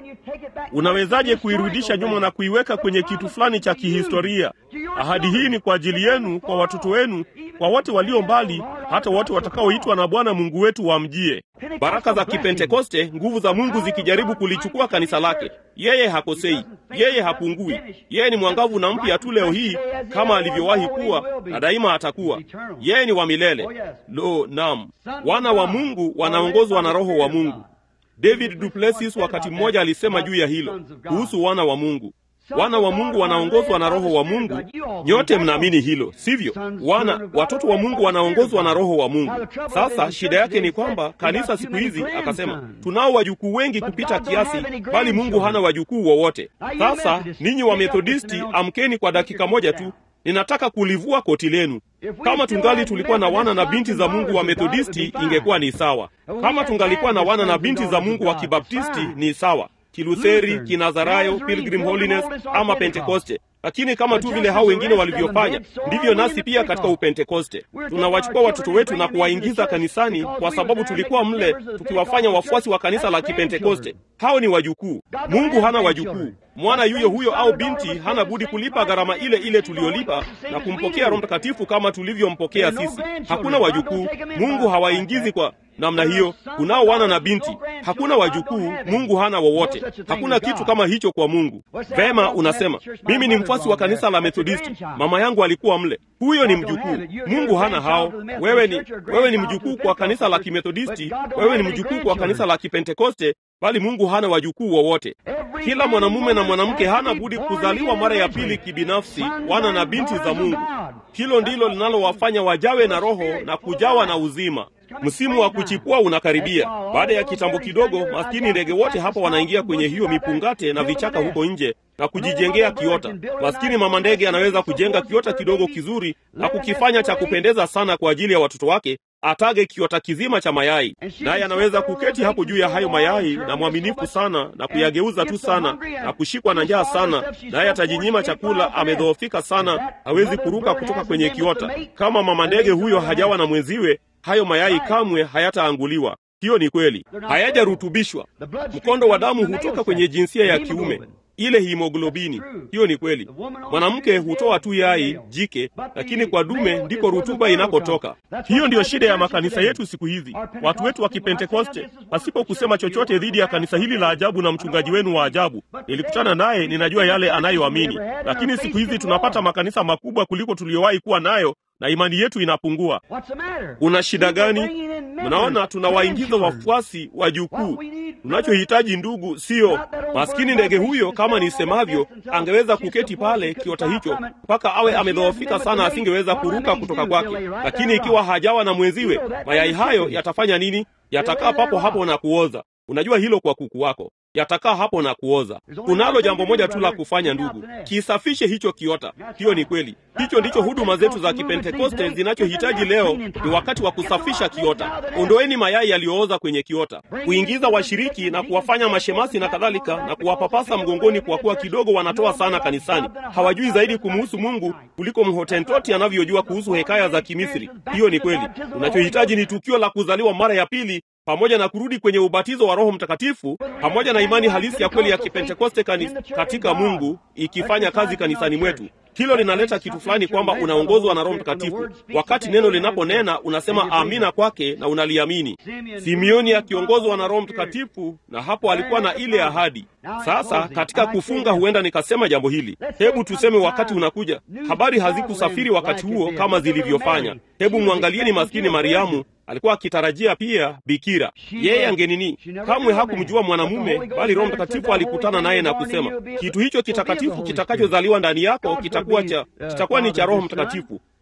B: unawezaje kuirudisha nyuma na kuiweka kwenye kitu fulani cha kihistoria? Ahadi hii ni kwa ajili yenu, kwa watoto wenu, kwa wote walio mbali, hata wote watakaoitwa na Bwana Mungu wetu wamjie. Baraka za Kipentekoste, nguvu za Mungu zikijaribu kulichukua kanisa lake. Yeye hakosei, yeye hapungui, yeye ni mwangavu na mpya tu leo hii kama alivyowahi kuwa na daima atakuwa. Yeye ni wa milele. Lo, nam, wana wa Mungu wanaongozwa na Roho wa Mungu. David Duplessis wakati mmoja alisema juu ya hilo kuhusu wana wa Mungu. Wana wa Mungu wanaongozwa na Roho wa Mungu. Nyote mnaamini hilo, sivyo? Wana watoto wa Mungu wanaongozwa na Roho wa Mungu. Sasa shida yake ni kwamba kanisa siku hizi, akasema, tunao wajukuu wengi kupita kiasi, bali Mungu hana wajukuu wowote. Sasa ninyi wa Methodisti, amkeni kwa dakika moja tu. Ninataka kulivua koti lenu. Kama tungali tulikuwa na wana na binti za Mungu wa Methodisti, ingekuwa ni sawa. Kama tungalikuwa na wana na binti za Mungu wa Kibaptisti, ni sawa. Kilutheri, Kinazarayo, Pilgrim Holiness ama Pentekoste. Lakini kama tu vile hao wengine walivyofanya, ndivyo nasi pia katika Upentekoste tunawachukua watoto wetu na kuwaingiza kanisani, kwa sababu tulikuwa mle tukiwafanya wafuasi wa kanisa la Kipentekoste. Hao ni wajukuu. Mungu hana wajukuu. Mwana yuyo huyo au binti hana budi kulipa gharama ile ile tuliyolipa na kumpokea Roho Mtakatifu kama tulivyompokea sisi. Hakuna wajukuu. Mungu hawaingizi kwa namna hiyo. Kunao wana na binti, hakuna wajukuu. Mungu hana wowote. Hakuna kitu kama hicho kwa Mungu. Vema, unasema mimi ni mfuasi wa kanisa la Methodisti, mama yangu alikuwa mle. Huyo ni mjukuu. Mungu hana hao. Wewe ni wewe ni mjukuu kwa kanisa la Kimethodisti, wewe ni mjukuu kwa kanisa la Kipentekoste, bali Mungu hana wajukuu wowote. Kila mwanamume na mwanamke hana budi kuzaliwa mara ya pili kibinafsi, wana na binti za Mungu. Hilo ndilo linalowafanya wajawe na Roho na kujawa na uzima. Msimu wa kuchipua unakaribia. Baada ya kitambo kidogo, maskini ndege wote hapa wanaingia kwenye hiyo mipungate na vichaka huko nje na kujijengea kiota. Maskini mama ndege anaweza kujenga kiota kidogo kizuri na kukifanya cha kupendeza sana kwa ajili ya watoto wake, atage kiota kizima cha mayai, naye anaweza kuketi hapo juu ya hayo mayai na mwaminifu sana na kuyageuza tu sana na kushikwa na njaa sana, naye atajinyima chakula, amedhoofika sana, hawezi kuruka kutoka kwenye kiota. Kama mama ndege huyo hajawa na mwenziwe, hayo mayai kamwe hayataanguliwa. Hiyo ni kweli, hayajarutubishwa. Mkondo wa damu hutoka kwenye jinsia ya kiume, ile himoglobini. Hiyo ni kweli. Mwanamke hutoa tu yai jike, lakini kwa dume ndiko rutuba inakotoka. Hiyo ndiyo shida ya makanisa yetu siku hizi. Watu wetu wa Kipentekoste, pasipo kusema chochote dhidi ya kanisa hili la ajabu na mchungaji wenu wa ajabu, nilikutana naye, ninajua yale anayoamini, lakini siku hizi tunapata makanisa makubwa kuliko tuliyowahi kuwa nayo na imani yetu inapungua. Kuna shida gani? Mnaona, tunawaingiza wafuasi wa jukuu. Tunachohitaji ndugu, siyo maskini ndege huyo. Kama nisemavyo, angeweza kuketi pale kiota hicho mpaka awe amedhoofika sana, asingeweza kuruka kutoka kwake. Lakini ikiwa hajawa na mwenziwe, mayai hayo yatafanya nini? Yatakaa papo hapo na kuoza. Unajua hilo kwa kuku wako yatakaa hapo na kuoza. Kunalo jambo moja tu la kufanya, ndugu, kisafishe hicho kiota. Hiyo ni kweli, hicho ndicho huduma zetu za Kipentekoste zinachohitaji leo. Ni wakati wa kusafisha kiota. Ondoeni mayai yaliyooza kwenye kiota, kuingiza washiriki na kuwafanya mashemasi na kadhalika, na kuwapapasa mgongoni, kwa kuwa kidogo wanatoa sana kanisani. Hawajui zaidi kumuhusu Mungu kuliko mhotentoti anavyojua kuhusu hekaya za Kimisri. Hiyo ni kweli. Unachohitaji ni tukio la kuzaliwa mara ya pili pamoja na kurudi kwenye ubatizo wa Roho Mtakatifu pamoja na imani halisi ya kweli ya Kipentekoste katika Mungu ikifanya kazi kanisani mwetu. Hilo linaleta kitu fulani kwamba unaongozwa na Roho Mtakatifu. Wakati neno linaponena, unasema amina kwake na unaliamini. Simeoni akiongozwa na Roho Mtakatifu, na hapo alikuwa na ile ahadi. Sasa katika kufunga, huenda nikasema jambo hili. Hebu tuseme wakati unakuja, habari hazikusafiri wakati huo kama zilivyofanya. Hebu mwangalieni maskini Mariamu alikuwa akitarajia pia bikira. Yeye angenini, kamwe hakumjua mwanamume, bali Roho Mtakatifu alikutana naye na kusema, kitu hicho kitakatifu kitakachozaliwa ndani yako kitakuwa cha kitakuwa ni cha Roho Mtakatifu.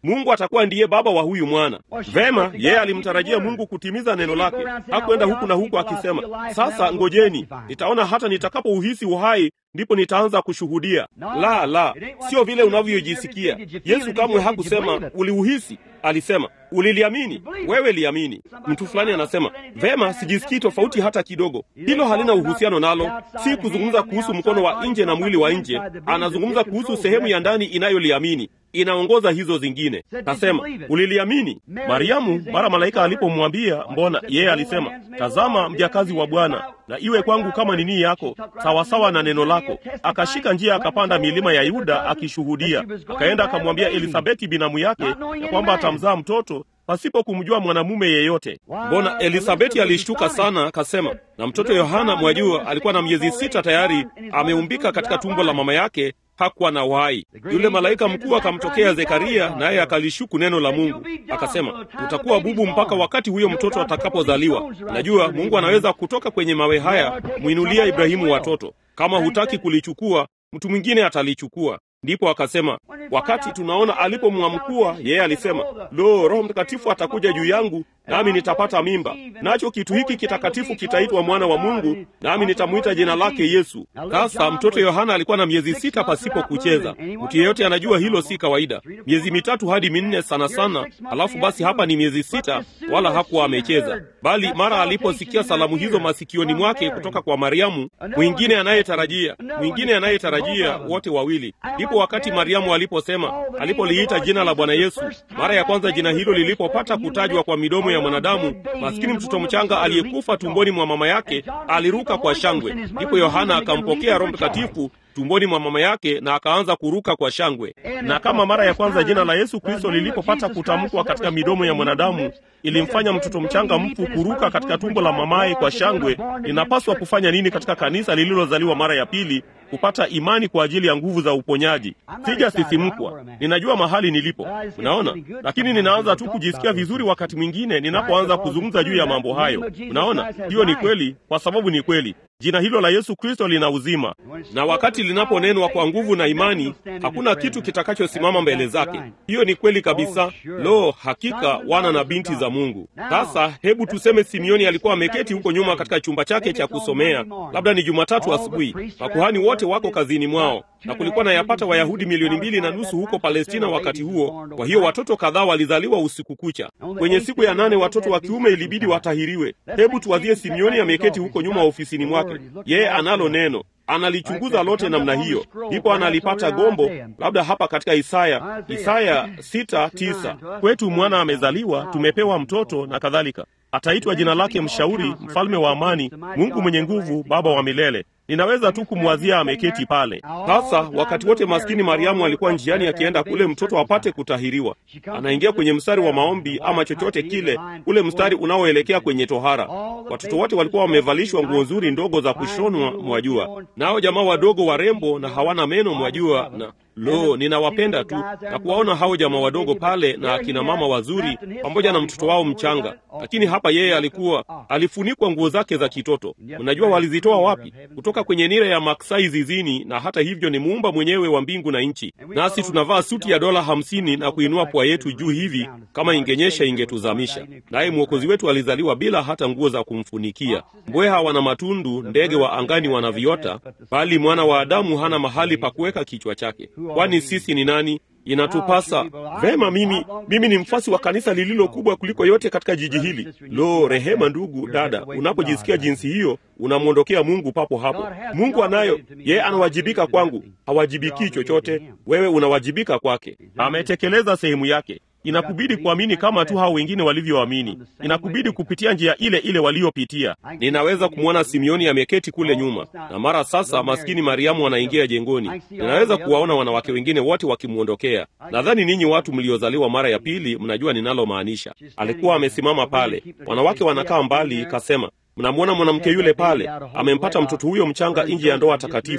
B: Mungu atakuwa ndiye baba wa huyu mwana. Vema, yeye alimtarajia Mungu kutimiza neno lake. Hakwenda huku na huku akisema, sasa ngojeni, nitaona hata nitakapouhisi uhai ndipo nitaanza kushuhudia. La, la, sio vile unavyojisikia. Yesu kamwe hakusema uliuhisi, alisema uliliamini. Wewe liamini. Mtu fulani anasema vema, sijisikii tofauti hata kidogo. Hilo halina uhusiano nalo. Si kuzungumza kuhusu mkono wa nje na mwili wa nje, anazungumza kuhusu sehemu ya ndani inayoliamini inaongoza hizo zingine. Kasema uliliamini. Mariamu mara malaika alipomwambia mbona, yeye alisema tazama, mjakazi wa Bwana, na iwe kwangu kama nini yako, sawasawa na neno lako. Akashika njia akapanda milima ya Yuda akishuhudia. Akaenda akamwambia Elisabeti binamu yake ya kwamba atamzaa mtoto pasipo kumjua mwanamume yeyote. Mbona Elisabeti alishtuka sana, akasema na mtoto Yohana mwajua, alikuwa na miezi sita tayari ameumbika katika tumbo la mama yake hakuwa na uhai. Yule malaika mkuu akamtokea Zekaria, naye akalishuku neno la Mungu, akasema utakuwa bubu mpaka wakati huyo mtoto atakapozaliwa. Najua Mungu anaweza kutoka kwenye mawe haya mwinulia Ibrahimu watoto. Kama hutaki kulichukua, mtu mwingine atalichukua. Ndipo akasema wakati tunaona alipomwamkua yeye alisema, lo, Roho Mtakatifu atakuja juu yangu, nami nitapata mimba, nacho kitu hiki kitakatifu kitaitwa mwana wa Mungu, nami nitamwita jina lake Yesu. Sasa mtoto Yohana alikuwa na miezi sita pasipo kucheza. Mtu yeyote anajua hilo si kawaida, miezi mitatu hadi minne sana sana. Alafu basi hapa ni miezi sita, wala hakuwa amecheza, bali mara aliposikia salamu hizo masikioni mwake kutoka kwa Mariamu, mwingine anayetarajia, mwingine anayetarajia, wote wawili Ndipo wakati Mariamu aliposema, alipoliita jina la Bwana Yesu mara ya kwanza, jina hilo lilipopata kutajwa kwa midomo ya mwanadamu, maskini mtoto mchanga aliyekufa tumboni mwa mama yake aliruka kwa shangwe. Ndipo Yohana akampokea Roho Mtakatifu tumboni mwa mama yake na akaanza kuruka kwa shangwe. Na kama mara ya kwanza jina la Yesu Kristo lilipopata kutamkwa katika midomo ya mwanadamu ilimfanya mtoto mchanga mfu kuruka katika tumbo la mamaye kwa shangwe, linapaswa kufanya nini katika kanisa lililozaliwa mara ya pili kupata imani kwa ajili ya nguvu za uponyaji? Sijasisimkwa, ninajua mahali nilipo, unaona, lakini ninaanza tu kujisikia vizuri wakati mwingine ninapoanza kuzungumza juu ya mambo hayo. Unaona, hiyo ni kweli, kwa sababu ni kweli. Jina hilo la Yesu Kristo lina uzima, na wakati linaponenwa kwa nguvu na imani, hakuna kitu kitakachosimama mbele zake. Hiyo ni kweli kabisa. Lo, hakika wana na binti za Mungu. Sasa hebu tuseme Simioni alikuwa ameketi huko nyuma katika chumba chake cha kusomea, labda ni Jumatatu asubuhi. Makuhani wote wako kazini mwao, na kulikuwa na yapata Wayahudi milioni mbili na nusu huko Palestina wakati huo. Kwa hiyo watoto kadhaa walizaliwa usiku kucha. Kwenye siku ya nane watoto wa kiume ilibidi watahiriwe. Hebu tuwazie Simioni ameketi huko nyuma ofisini mwake, yeye analo neno analichunguza lote namna hiyo, ndipo analipata gombo, labda hapa katika Isaya, Isaya sita tisa, kwetu mwana amezaliwa, tumepewa mtoto na kadhalika, ataitwa jina lake Mshauri, Mfalme wa Amani, Mungu mwenye nguvu, Baba wa milele. Ninaweza tu kumwazia ameketi pale sasa. Wakati wote maskini Mariamu alikuwa njiani akienda kule mtoto apate kutahiriwa, anaingia kwenye mstari wa maombi ama chochote kile, ule mstari unaoelekea kwenye tohara. Watoto wote walikuwa wamevalishwa nguo nzuri ndogo za kushonwa, mwajua, nao jamaa wadogo warembo na hawana meno, mwajua, na lo, ninawapenda tu na kuwaona hao jamaa wadogo pale na akina mama wazuri pamoja na mtoto wao mchanga. Lakini hapa yeye alikuwa alifunikwa nguo zake za kitoto. Mnajua walizitoa wapi? Kutoka kwenye nira ya maksai zizini, na hata hivyo ni muumba mwenyewe wa mbingu na nchi. Nasi tunavaa suti ya dola hamsini na kuinua pua yetu juu hivi, kama ingenyesha ingetuzamisha. Naye mwokozi wetu alizaliwa bila hata nguo za kumfunikia. Mbweha wana matundu, ndege wa angani wana viota, bali mwana wa Adamu hana mahali pa kuweka kichwa chake. Kwani sisi ni nani? Inatupasa vema. Mimi mimi ni mfasi wa kanisa lililo kubwa kuliko yote katika jiji hili. Lo, rehema ndugu dada, unapojisikia jinsi hiyo, unamwondokea Mungu papo hapo. Mungu anayo yeye, anawajibika kwangu, hawajibikii chochote. Wewe unawajibika kwake, ametekeleza sehemu yake. Inakubidi kuamini kama tu hao wengine walivyoamini. Inakubidi kupitia njia ile ile waliopitia. Ninaweza kumwona Simioni ameketi kule nyuma, na mara sasa maskini Mariamu anaingia jengoni. Ninaweza kuwaona wanawake wengine wote wakimwondokea. Nadhani ninyi watu mliozaliwa mara ya pili mnajua ninalomaanisha. Alikuwa amesimama pale, wanawake wanakaa mbali, kasema Mnamwona mwanamke yule pale, amempata mtoto huyo mchanga nje ya ndoa takatifu.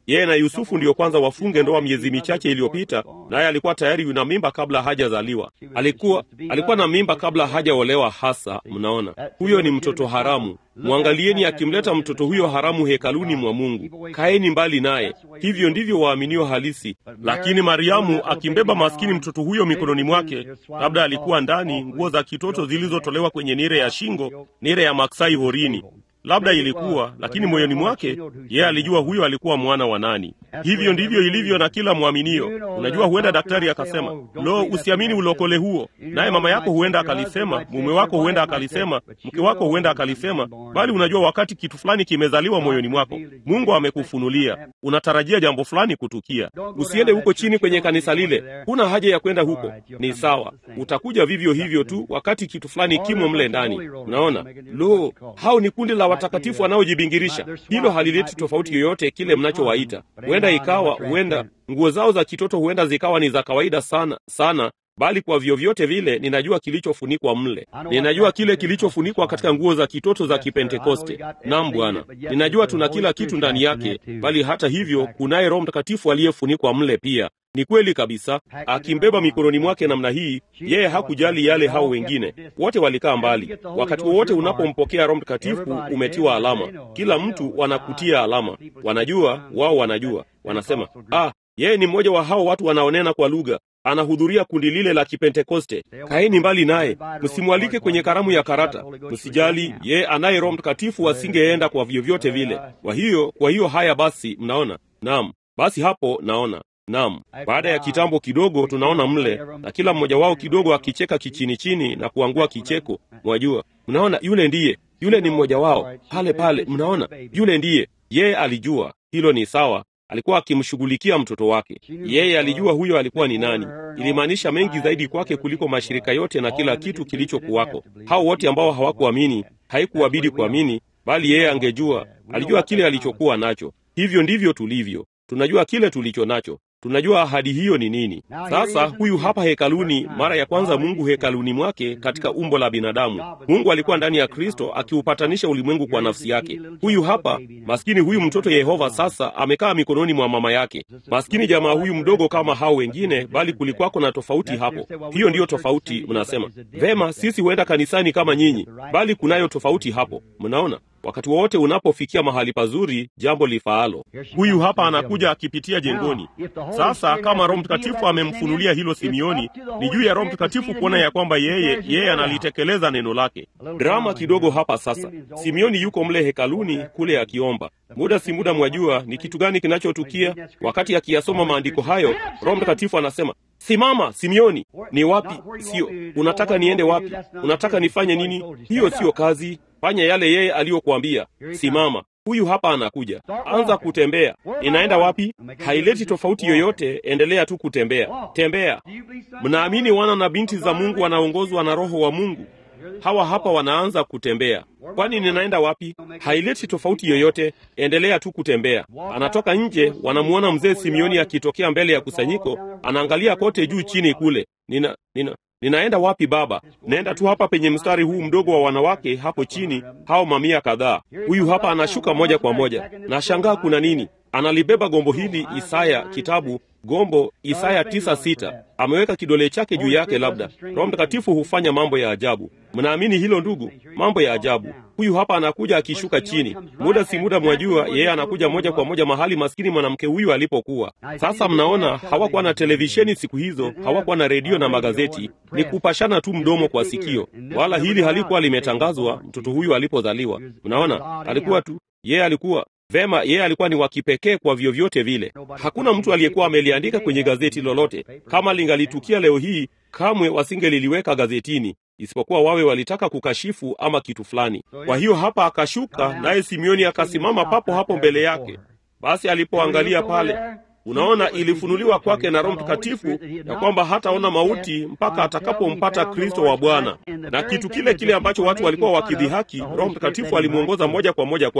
B: yeye na Yusufu ndiyo kwanza wafunge ndoa miezi michache iliyopita, naye alikuwa tayari yuna mimba kabla hajazaliwa. Alikuwa alikuwa na mimba kabla hajaolewa hasa. Mnaona, huyo ni mtoto haramu. Mwangalieni akimleta mtoto huyo haramu hekaluni mwa Mungu. Kaeni mbali naye. Hivyo ndivyo waaminio halisi. Lakini Mariamu akimbeba maskini mtoto huyo mikononi mwake, labda alikuwa ndani nguo za kitoto zilizotolewa kwenye nire ya shingo, nire ya maksai horini labda ilikuwa, lakini moyoni mwake yeye alijua huyo alikuwa mwana wa nani. Hivyo ndivyo ilivyo na kila mwaminio. Unajua, huenda daktari akasema, lo, usiamini ulokole huo, naye mama yako huenda akalisema, mume wako huenda akalisema, mke wako huenda akalisema, bali unajua, wakati kitu fulani kimezaliwa moyoni mwako, Mungu amekufunulia, unatarajia jambo fulani kutukia. Usiende huko chini kwenye kanisa lile, huna haja ya kwenda huko. Ni sawa, utakuja vivyo hivyo tu wakati kitu fulani kimo mle ndani. Unaona, lo, hao ni kundi la watakatifu wanaojibingirisha. Hilo halileti tofauti yoyote kile mnachowaita. Huenda ikawa, huenda nguo zao za kitoto huenda zikawa ni za kawaida sana sana, bali kwa vyovyote vile, ninajua kilichofunikwa mle. Ninajua kile kilichofunikwa katika nguo za kitoto za Kipentekoste. Naam Bwana, ninajua tuna kila kitu ndani yake, bali hata hivyo kunaye Roho Mtakatifu aliyefunikwa mle pia. Ni kweli kabisa. Akimbeba mikononi mwake namna hii, yeye hakujali yale hao wengine wote walikaa mbali. Wakati wowote unapompokea Roho Mtakatifu umetiwa alama. Kila mtu wanakutia alama, wanajua wao, wanajua wanasema, ah, yeye ni mmoja wa hao watu wanaonena kwa lugha, anahudhuria kundi lile la Kipentekoste. Kaeni mbali naye, msimwalike kwenye karamu ya karata. Msijali, yeye anaye Roho Mtakatifu asingeenda kwa vyovyote vile. Kwa hiyo, kwa hiyo haya basi, mnaona? Naam, basi hapo naona Naam, baada ya kitambo kidogo tunaona mle na kila mmoja wao kidogo akicheka kichini chini na kuangua kicheko. Mwajua, mnaona, yule ndiye, yule ni mmoja wao pale pale. Mnaona, yule ndiye. Yeye alijua hilo ni sawa, alikuwa akimshughulikia mtoto wake. Yeye alijua huyo alikuwa ni nani. Ilimaanisha mengi zaidi kwake kuliko mashirika yote na kila kitu kilichokuwako. Hao wote ambao hawakuamini, haikuwabidi kuamini, bali yeye angejua, alijua kile alichokuwa nacho. Hivyo ndivyo tulivyo, tunajua kile tulicho nacho tunajua ahadi hiyo ni nini. Sasa huyu hapa hekaluni, mara ya kwanza Mungu hekaluni mwake katika umbo la binadamu. Mungu alikuwa ndani ya Kristo akiupatanisha ulimwengu kwa nafsi yake. Huyu hapa maskini, huyu mtoto Yehova sasa amekaa mikononi mwa mama yake. Maskini jamaa huyu mdogo kama hao wengine, bali kulikuwako na tofauti hapo. Hiyo ndiyo tofauti. Mnasema vema, sisi huenda kanisani kama nyinyi, bali kunayo tofauti hapo. Mnaona, wakati wowote unapofikia mahali pazuri, jambo lifaalo. Huyu hapa anakuja akipitia jengoni. Sasa kama Roho Mtakatifu amemfunulia hilo Simioni, ni juu ya Roho Mtakatifu kuona ya kwamba yeye yeye analitekeleza neno lake. Drama kidogo hapa sasa. Simioni yuko mle hekaluni kule akiomba. Muda si muda, mwajua ni kitu gani kinachotukia wakati akiyasoma maandiko hayo. Roho Mtakatifu anasema Simama Simioni. Ni wapi? Sio unataka niende wapi? Unataka nifanye nini? Hiyo siyo kazi. Fanya yale yeye aliyokuambia. Simama. Huyu hapa anakuja, anza kutembea. Inaenda wapi? Haileti tofauti yoyote, endelea tu kutembea. Tembea. Mnaamini wana na binti za Mungu wanaongozwa na Roho wa Mungu? Hawa hapa wanaanza kutembea. Kwani ninaenda wapi? Haileti tofauti yoyote, endelea tu kutembea. Anatoka nje, wanamuona mzee Simioni akitokea mbele ya kusanyiko, anaangalia kote juu chini kule. Nina, nina ninaenda wapi baba? Naenda tu hapa penye mstari huu mdogo wa wanawake hapo chini, hao mamia kadhaa. Huyu hapa anashuka moja kwa moja, na shangaa kuna nini? Analibeba gombo hili, Isaya kitabu gombo Isaya tisa sita. Ameweka kidole chake juu yake. Labda Roho Mtakatifu hufanya mambo ya ajabu. Mnaamini hilo ndugu? Mambo ya ajabu. Huyu hapa anakuja akishuka chini, muda si muda, mwajua yeye anakuja moja kwa moja mahali maskini mwanamke huyu alipokuwa. Sasa mnaona, hawakuwa na televisheni siku hizo, hawakuwa na redio na magazeti, ni kupashana tu mdomo kwa sikio, wala hili halikuwa limetangazwa mtoto huyu alipozaliwa. Mnaona, alikuwa tu yeye alikuwa Vema, yeye alikuwa ni wa kipekee kwa vyovyote vile. Hakuna mtu aliyekuwa ameliandika kwenye gazeti lolote. Kama lingalitukia leo hii, kamwe wasingeliliweka gazetini, isipokuwa wawe walitaka kukashifu ama kitu fulani. Kwa hiyo hapa akashuka, naye Simioni akasimama papo hapo mbele yake. Basi alipoangalia pale, unaona, ilifunuliwa kwake na Roho Mtakatifu ya kwamba hataona mauti mpaka atakapompata Kristo wa Bwana. Na kitu kile kile ambacho watu walikuwa wakidhihaki, Roho Mtakatifu alimwongoza moja kwa moja kwake.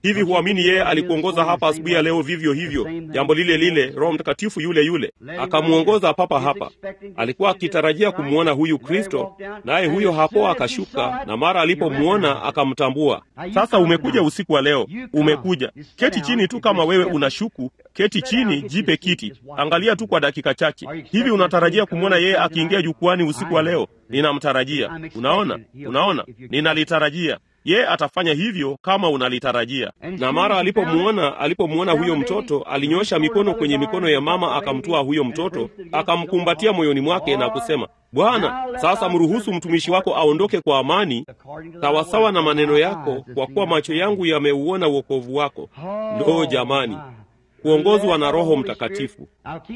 B: hivi huamini yeye alikuongoza hapa asubuhi ya leo vivyo hivyo jambo lile lile roho mtakatifu yule yule akamwongoza papa hapa alikuwa akitarajia kumwona huyu kristo naye huyo hapo akashuka na mara alipomwona akamtambua sasa umekuja usiku wa leo umekuja keti chini tu kama wewe unashuku keti chini jipe kiti angalia tu kwa dakika chache hivi unatarajia kumwona yeye akiingia jukwani usiku wa leo ninamtarajia unaona unaona ninalitarajia ye atafanya hivyo kama unalitarajia na mara alipomwona alipomwona huyo mtoto alinyosha mikono kwenye mikono ya mama akamtoa huyo mtoto akamkumbatia moyoni mwake na kusema bwana sasa mruhusu mtumishi wako aondoke kwa amani sawasawa na maneno yako kwa kuwa macho yangu yameuona uokovu wako ndoo jamani kuongozwa na roho mtakatifu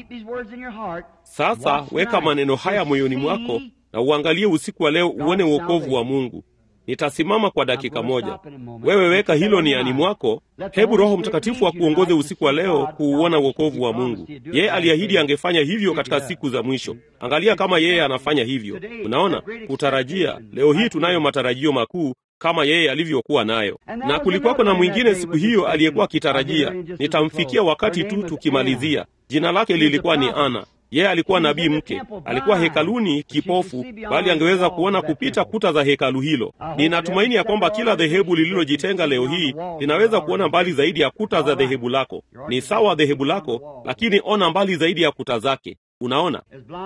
B: sasa weka maneno haya moyoni mwako na uangalie usiku wa leo uone uokovu wa mungu nitasimama kwa dakika moja wewe weka hilo niani mwako hebu roho mtakatifu akuongoze usiku wa leo kuuona uokovu wa mungu yeye aliahidi angefanya hivyo katika siku za mwisho angalia kama yeye anafanya hivyo unaona kutarajia leo hii tunayo matarajio makuu kama yeye alivyokuwa nayo na kulikuwako na mwingine siku hiyo aliyekuwa akitarajia nitamfikia wakati tu tukimalizia jina lake lilikuwa ni ana yeye alikuwa nabii mke alikuwa hekaluni kipofu bali angeweza kuona kupita kuta za hekalu hilo ninatumaini ya kwamba kila dhehebu lililojitenga leo hii linaweza kuona mbali zaidi ya kuta za dhehebu lako ni sawa dhehebu lako lakini ona mbali zaidi ya kuta zake unaona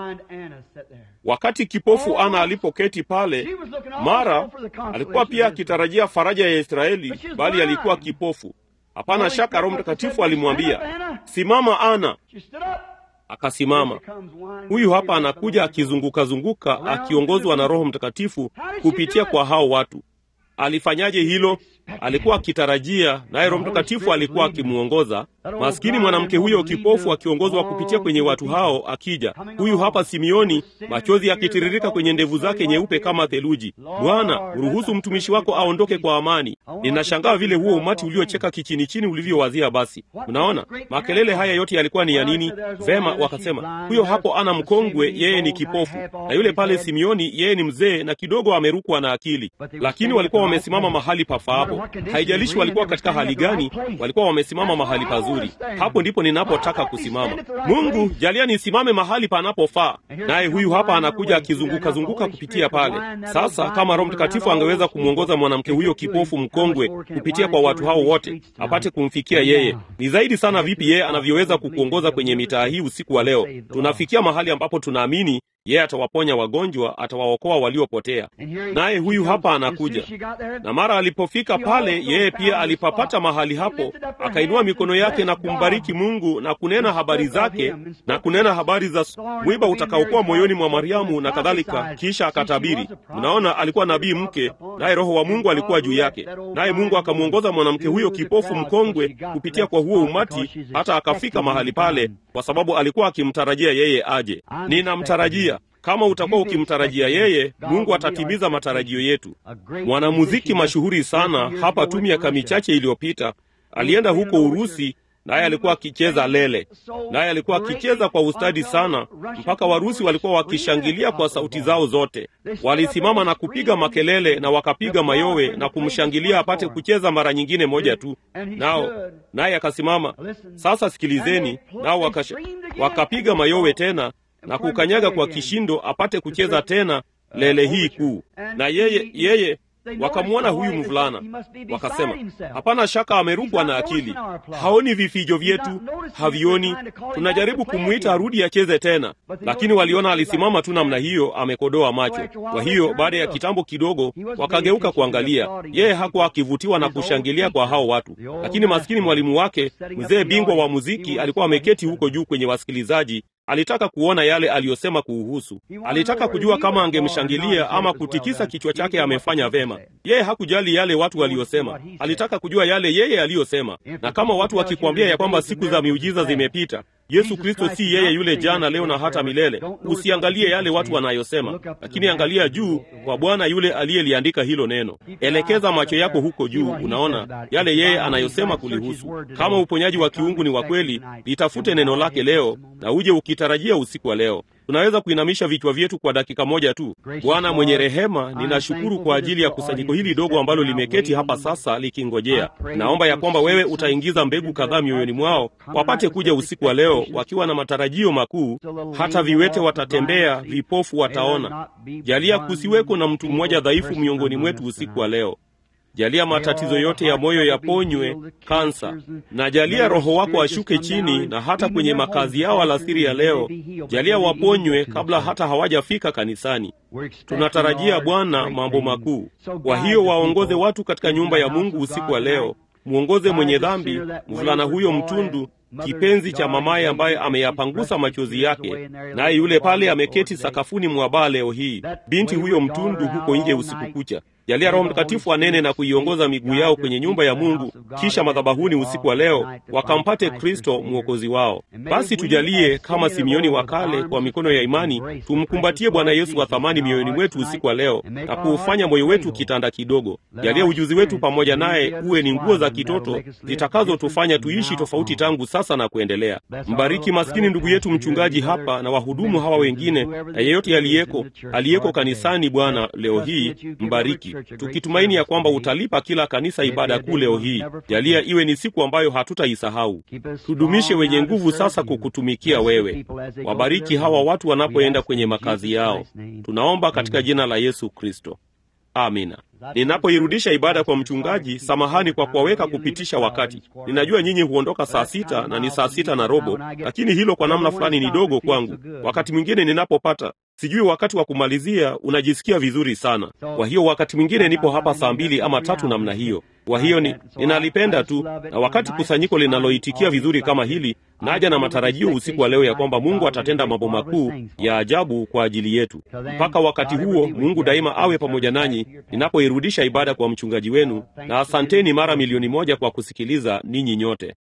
B: wakati kipofu ana alipoketi pale mara alikuwa pia akitarajia faraja ya israeli bali alikuwa kipofu hapana shaka roho mtakatifu alimwambia simama ana akasimama huyu hapa anakuja akizungukazunguka akiongozwa na roho mtakatifu kupitia kwa hao watu alifanyaje hilo alikuwa akitarajia naye roho mtakatifu alikuwa akimwongoza maskini mwanamke huyo kipofu akiongozwa kupitia kwenye watu hao akija huyu hapa simioni machozi yakitiririka kwenye ndevu zake nyeupe kama theluji bwana ruhusu mtumishi wako aondoke kwa amani ninashangaa vile huo umati uliocheka kichini chini ulivyowazia basi unaona makelele haya yote yalikuwa ni ya nini vema wakasema huyo hapo ana mkongwe yeye ni kipofu na yule pale simioni yeye ni mzee na kidogo amerukwa na akili lakini walikuwa wamesimama mahali pafaapo haijalishi walikuwa katika hali gani walikuwa wamesimama mahali pazuri hapo ndipo ninapotaka kusimama mungu jalia nisimame mahali panapofaa naye huyu hapa anakuja akizungukazunguka kupitia pale sasa kama roho mtakatifu angeweza kumwongoza mwanamke huyo kipofu mkongwe kupitia kwa watu hao wote apate kumfikia yeye ni zaidi sana vipi yeye anavyoweza kukuongoza kwenye mitaa hii usiku wa leo tunafikia mahali ambapo tunaamini yeye atawaponya wagonjwa atawaokoa waliopotea naye huyu hapa anakuja na mara alipofika pale yeye pia alipapata mahali hapo akainua mikono yake na kumbariki mungu na kunena habari zake na kunena habari za mwiba utakaokuwa moyoni mwa mariamu na kadhalika kisha akatabiri mnaona alikuwa nabii mke naye roho wa mungu alikuwa juu yake naye mungu akamwongoza mwanamke huyo kipofu mkongwe kupitia kwa huo umati hata akafika mahali pale kwa sababu alikuwa akimtarajia yeye aje ninamtarajia kama utakuwa ukimtarajia yeye mungu atatimiza matarajio yetu mwanamuziki mashuhuri sana hapa tu miaka michache iliyopita alienda huko urusi naye alikuwa akicheza lele naye alikuwa akicheza kwa ustadi sana mpaka warusi walikuwa wakishangilia kwa sauti zao zote walisimama na kupiga makelele na wakapiga mayowe na kumshangilia apate kucheza mara nyingine moja tu nao naye akasimama sasa sikilizeni nao wakasha, wakapiga mayowe tena na kukanyaga kwa kishindo apate kucheza tena lele hii kuu na yeye yeye wakamwona huyu mvulana wakasema hapana shaka amerukwa na akili haoni vifijo vyetu havioni tunajaribu kumwita arudi acheze tena lakini waliona alisimama tu namna hiyo amekodoa macho kwa hiyo baada ya kitambo kidogo wakageuka kuangalia yeye hakuwa akivutiwa na kushangilia kwa hao watu lakini maskini mwalimu wake mzee bingwa wa muziki alikuwa ameketi huko juu kwenye wasikilizaji alitaka kuona yale aliyosema kuuhusu alitaka kujua kama angemshangilia ama kutikisa kichwa chake amefanya vema yeye hakujali yale watu waliyosema alitaka kujua yale yeye aliyosema na kama watu wakikwambia ya kwamba siku za miujiza zimepita yesu kristo si yeye yule jana leo na hata milele usiangalie yale watu wanayosema lakini angalia juu kwa bwana yule aliyeliandika hilo neno elekeza macho yako huko juu unaona yale yeye anayosema kulihusu kama uponyaji wa kiungu ni wa kweli litafute neno lake leo na uje ukitarajia usiku wa leo tunaweza kuinamisha vichwa vyetu kwa dakika moja tu. Bwana mwenye rehema, ninashukuru kwa ajili ya kusanyiko hili dogo ambalo limeketi hapa sasa likingojea. Naomba ya kwamba wewe utaingiza mbegu kadhaa mioyoni mwao, wapate kuja usiku wa leo wakiwa na matarajio makuu. Hata viwete watatembea, vipofu wataona. Jalia kusiweko na mtu mmoja dhaifu miongoni mwetu usiku wa leo. Jalia matatizo yote ya moyo yaponywe, kansa, na jalia Roho wako ashuke chini na hata kwenye makazi yao alasiri ya leo. Jalia waponywe kabla hata hawajafika kanisani. Tunatarajia Bwana mambo makuu. Kwa hiyo waongoze watu katika nyumba ya Mungu usiku wa leo. Mwongoze mwenye dhambi, mvulana huyo mtundu kipenzi cha mamaye ambaye ameyapangusa machozi yake, naye yule pale ameketi sakafuni mwa baa leo hii, binti huyo mtundu huko nje usiku kucha. Jalia Roho Mtakatifu anene na kuiongoza miguu yao kwenye nyumba ya Mungu, kisha madhabahuni usiku wa leo wakampate Kristo mwokozi wao. Basi tujalie kama Simioni wa kale, kwa mikono ya imani tumkumbatie Bwana Yesu wa thamani mioyoni mwetu usiku wa leo na kuufanya moyo wetu kitanda kidogo. Jalia ujuzi wetu pamoja naye uwe ni nguo za kitoto zitakazotufanya tuishi tofauti tangu sasa na kuendelea. Mbariki maskini ndugu yetu mchungaji hapa na wahudumu hawa wengine na yeyote aliyeko aliyeko kanisani. Bwana leo hii mbariki tukitumaini ya kwamba utalipa kila kanisa ibada kuu leo hii. Jalia iwe ni siku ambayo hatutaisahau. Tudumishe wenye nguvu sasa kukutumikia wewe. Wabariki hawa watu wanapoenda kwenye makazi yao, tunaomba katika jina la Yesu Kristo, amina. Ninapoirudisha ibada kwa mchungaji, samahani kwa kuwaweka kupitisha wakati. Ninajua nyinyi huondoka saa sita na ni saa sita na robo, lakini hilo kwa namna fulani ni dogo kwangu. Wakati mwingine ninapopata sijui wakati wa kumalizia, unajisikia vizuri sana. Kwa hiyo wakati mwingine nipo hapa saa mbili ama tatu namna hiyo. Kwa hiyo ni, ninalipenda tu, na wakati kusanyiko linaloitikia vizuri kama hili, naja na matarajio usiku wa leo ya kwamba Mungu atatenda mambo makuu ya ajabu kwa ajili yetu. Mpaka wakati huo, Mungu daima awe pamoja nanyi ninapoirudisha ibada kwa mchungaji wenu, na asanteni mara milioni moja kwa kusikiliza ninyi nyote.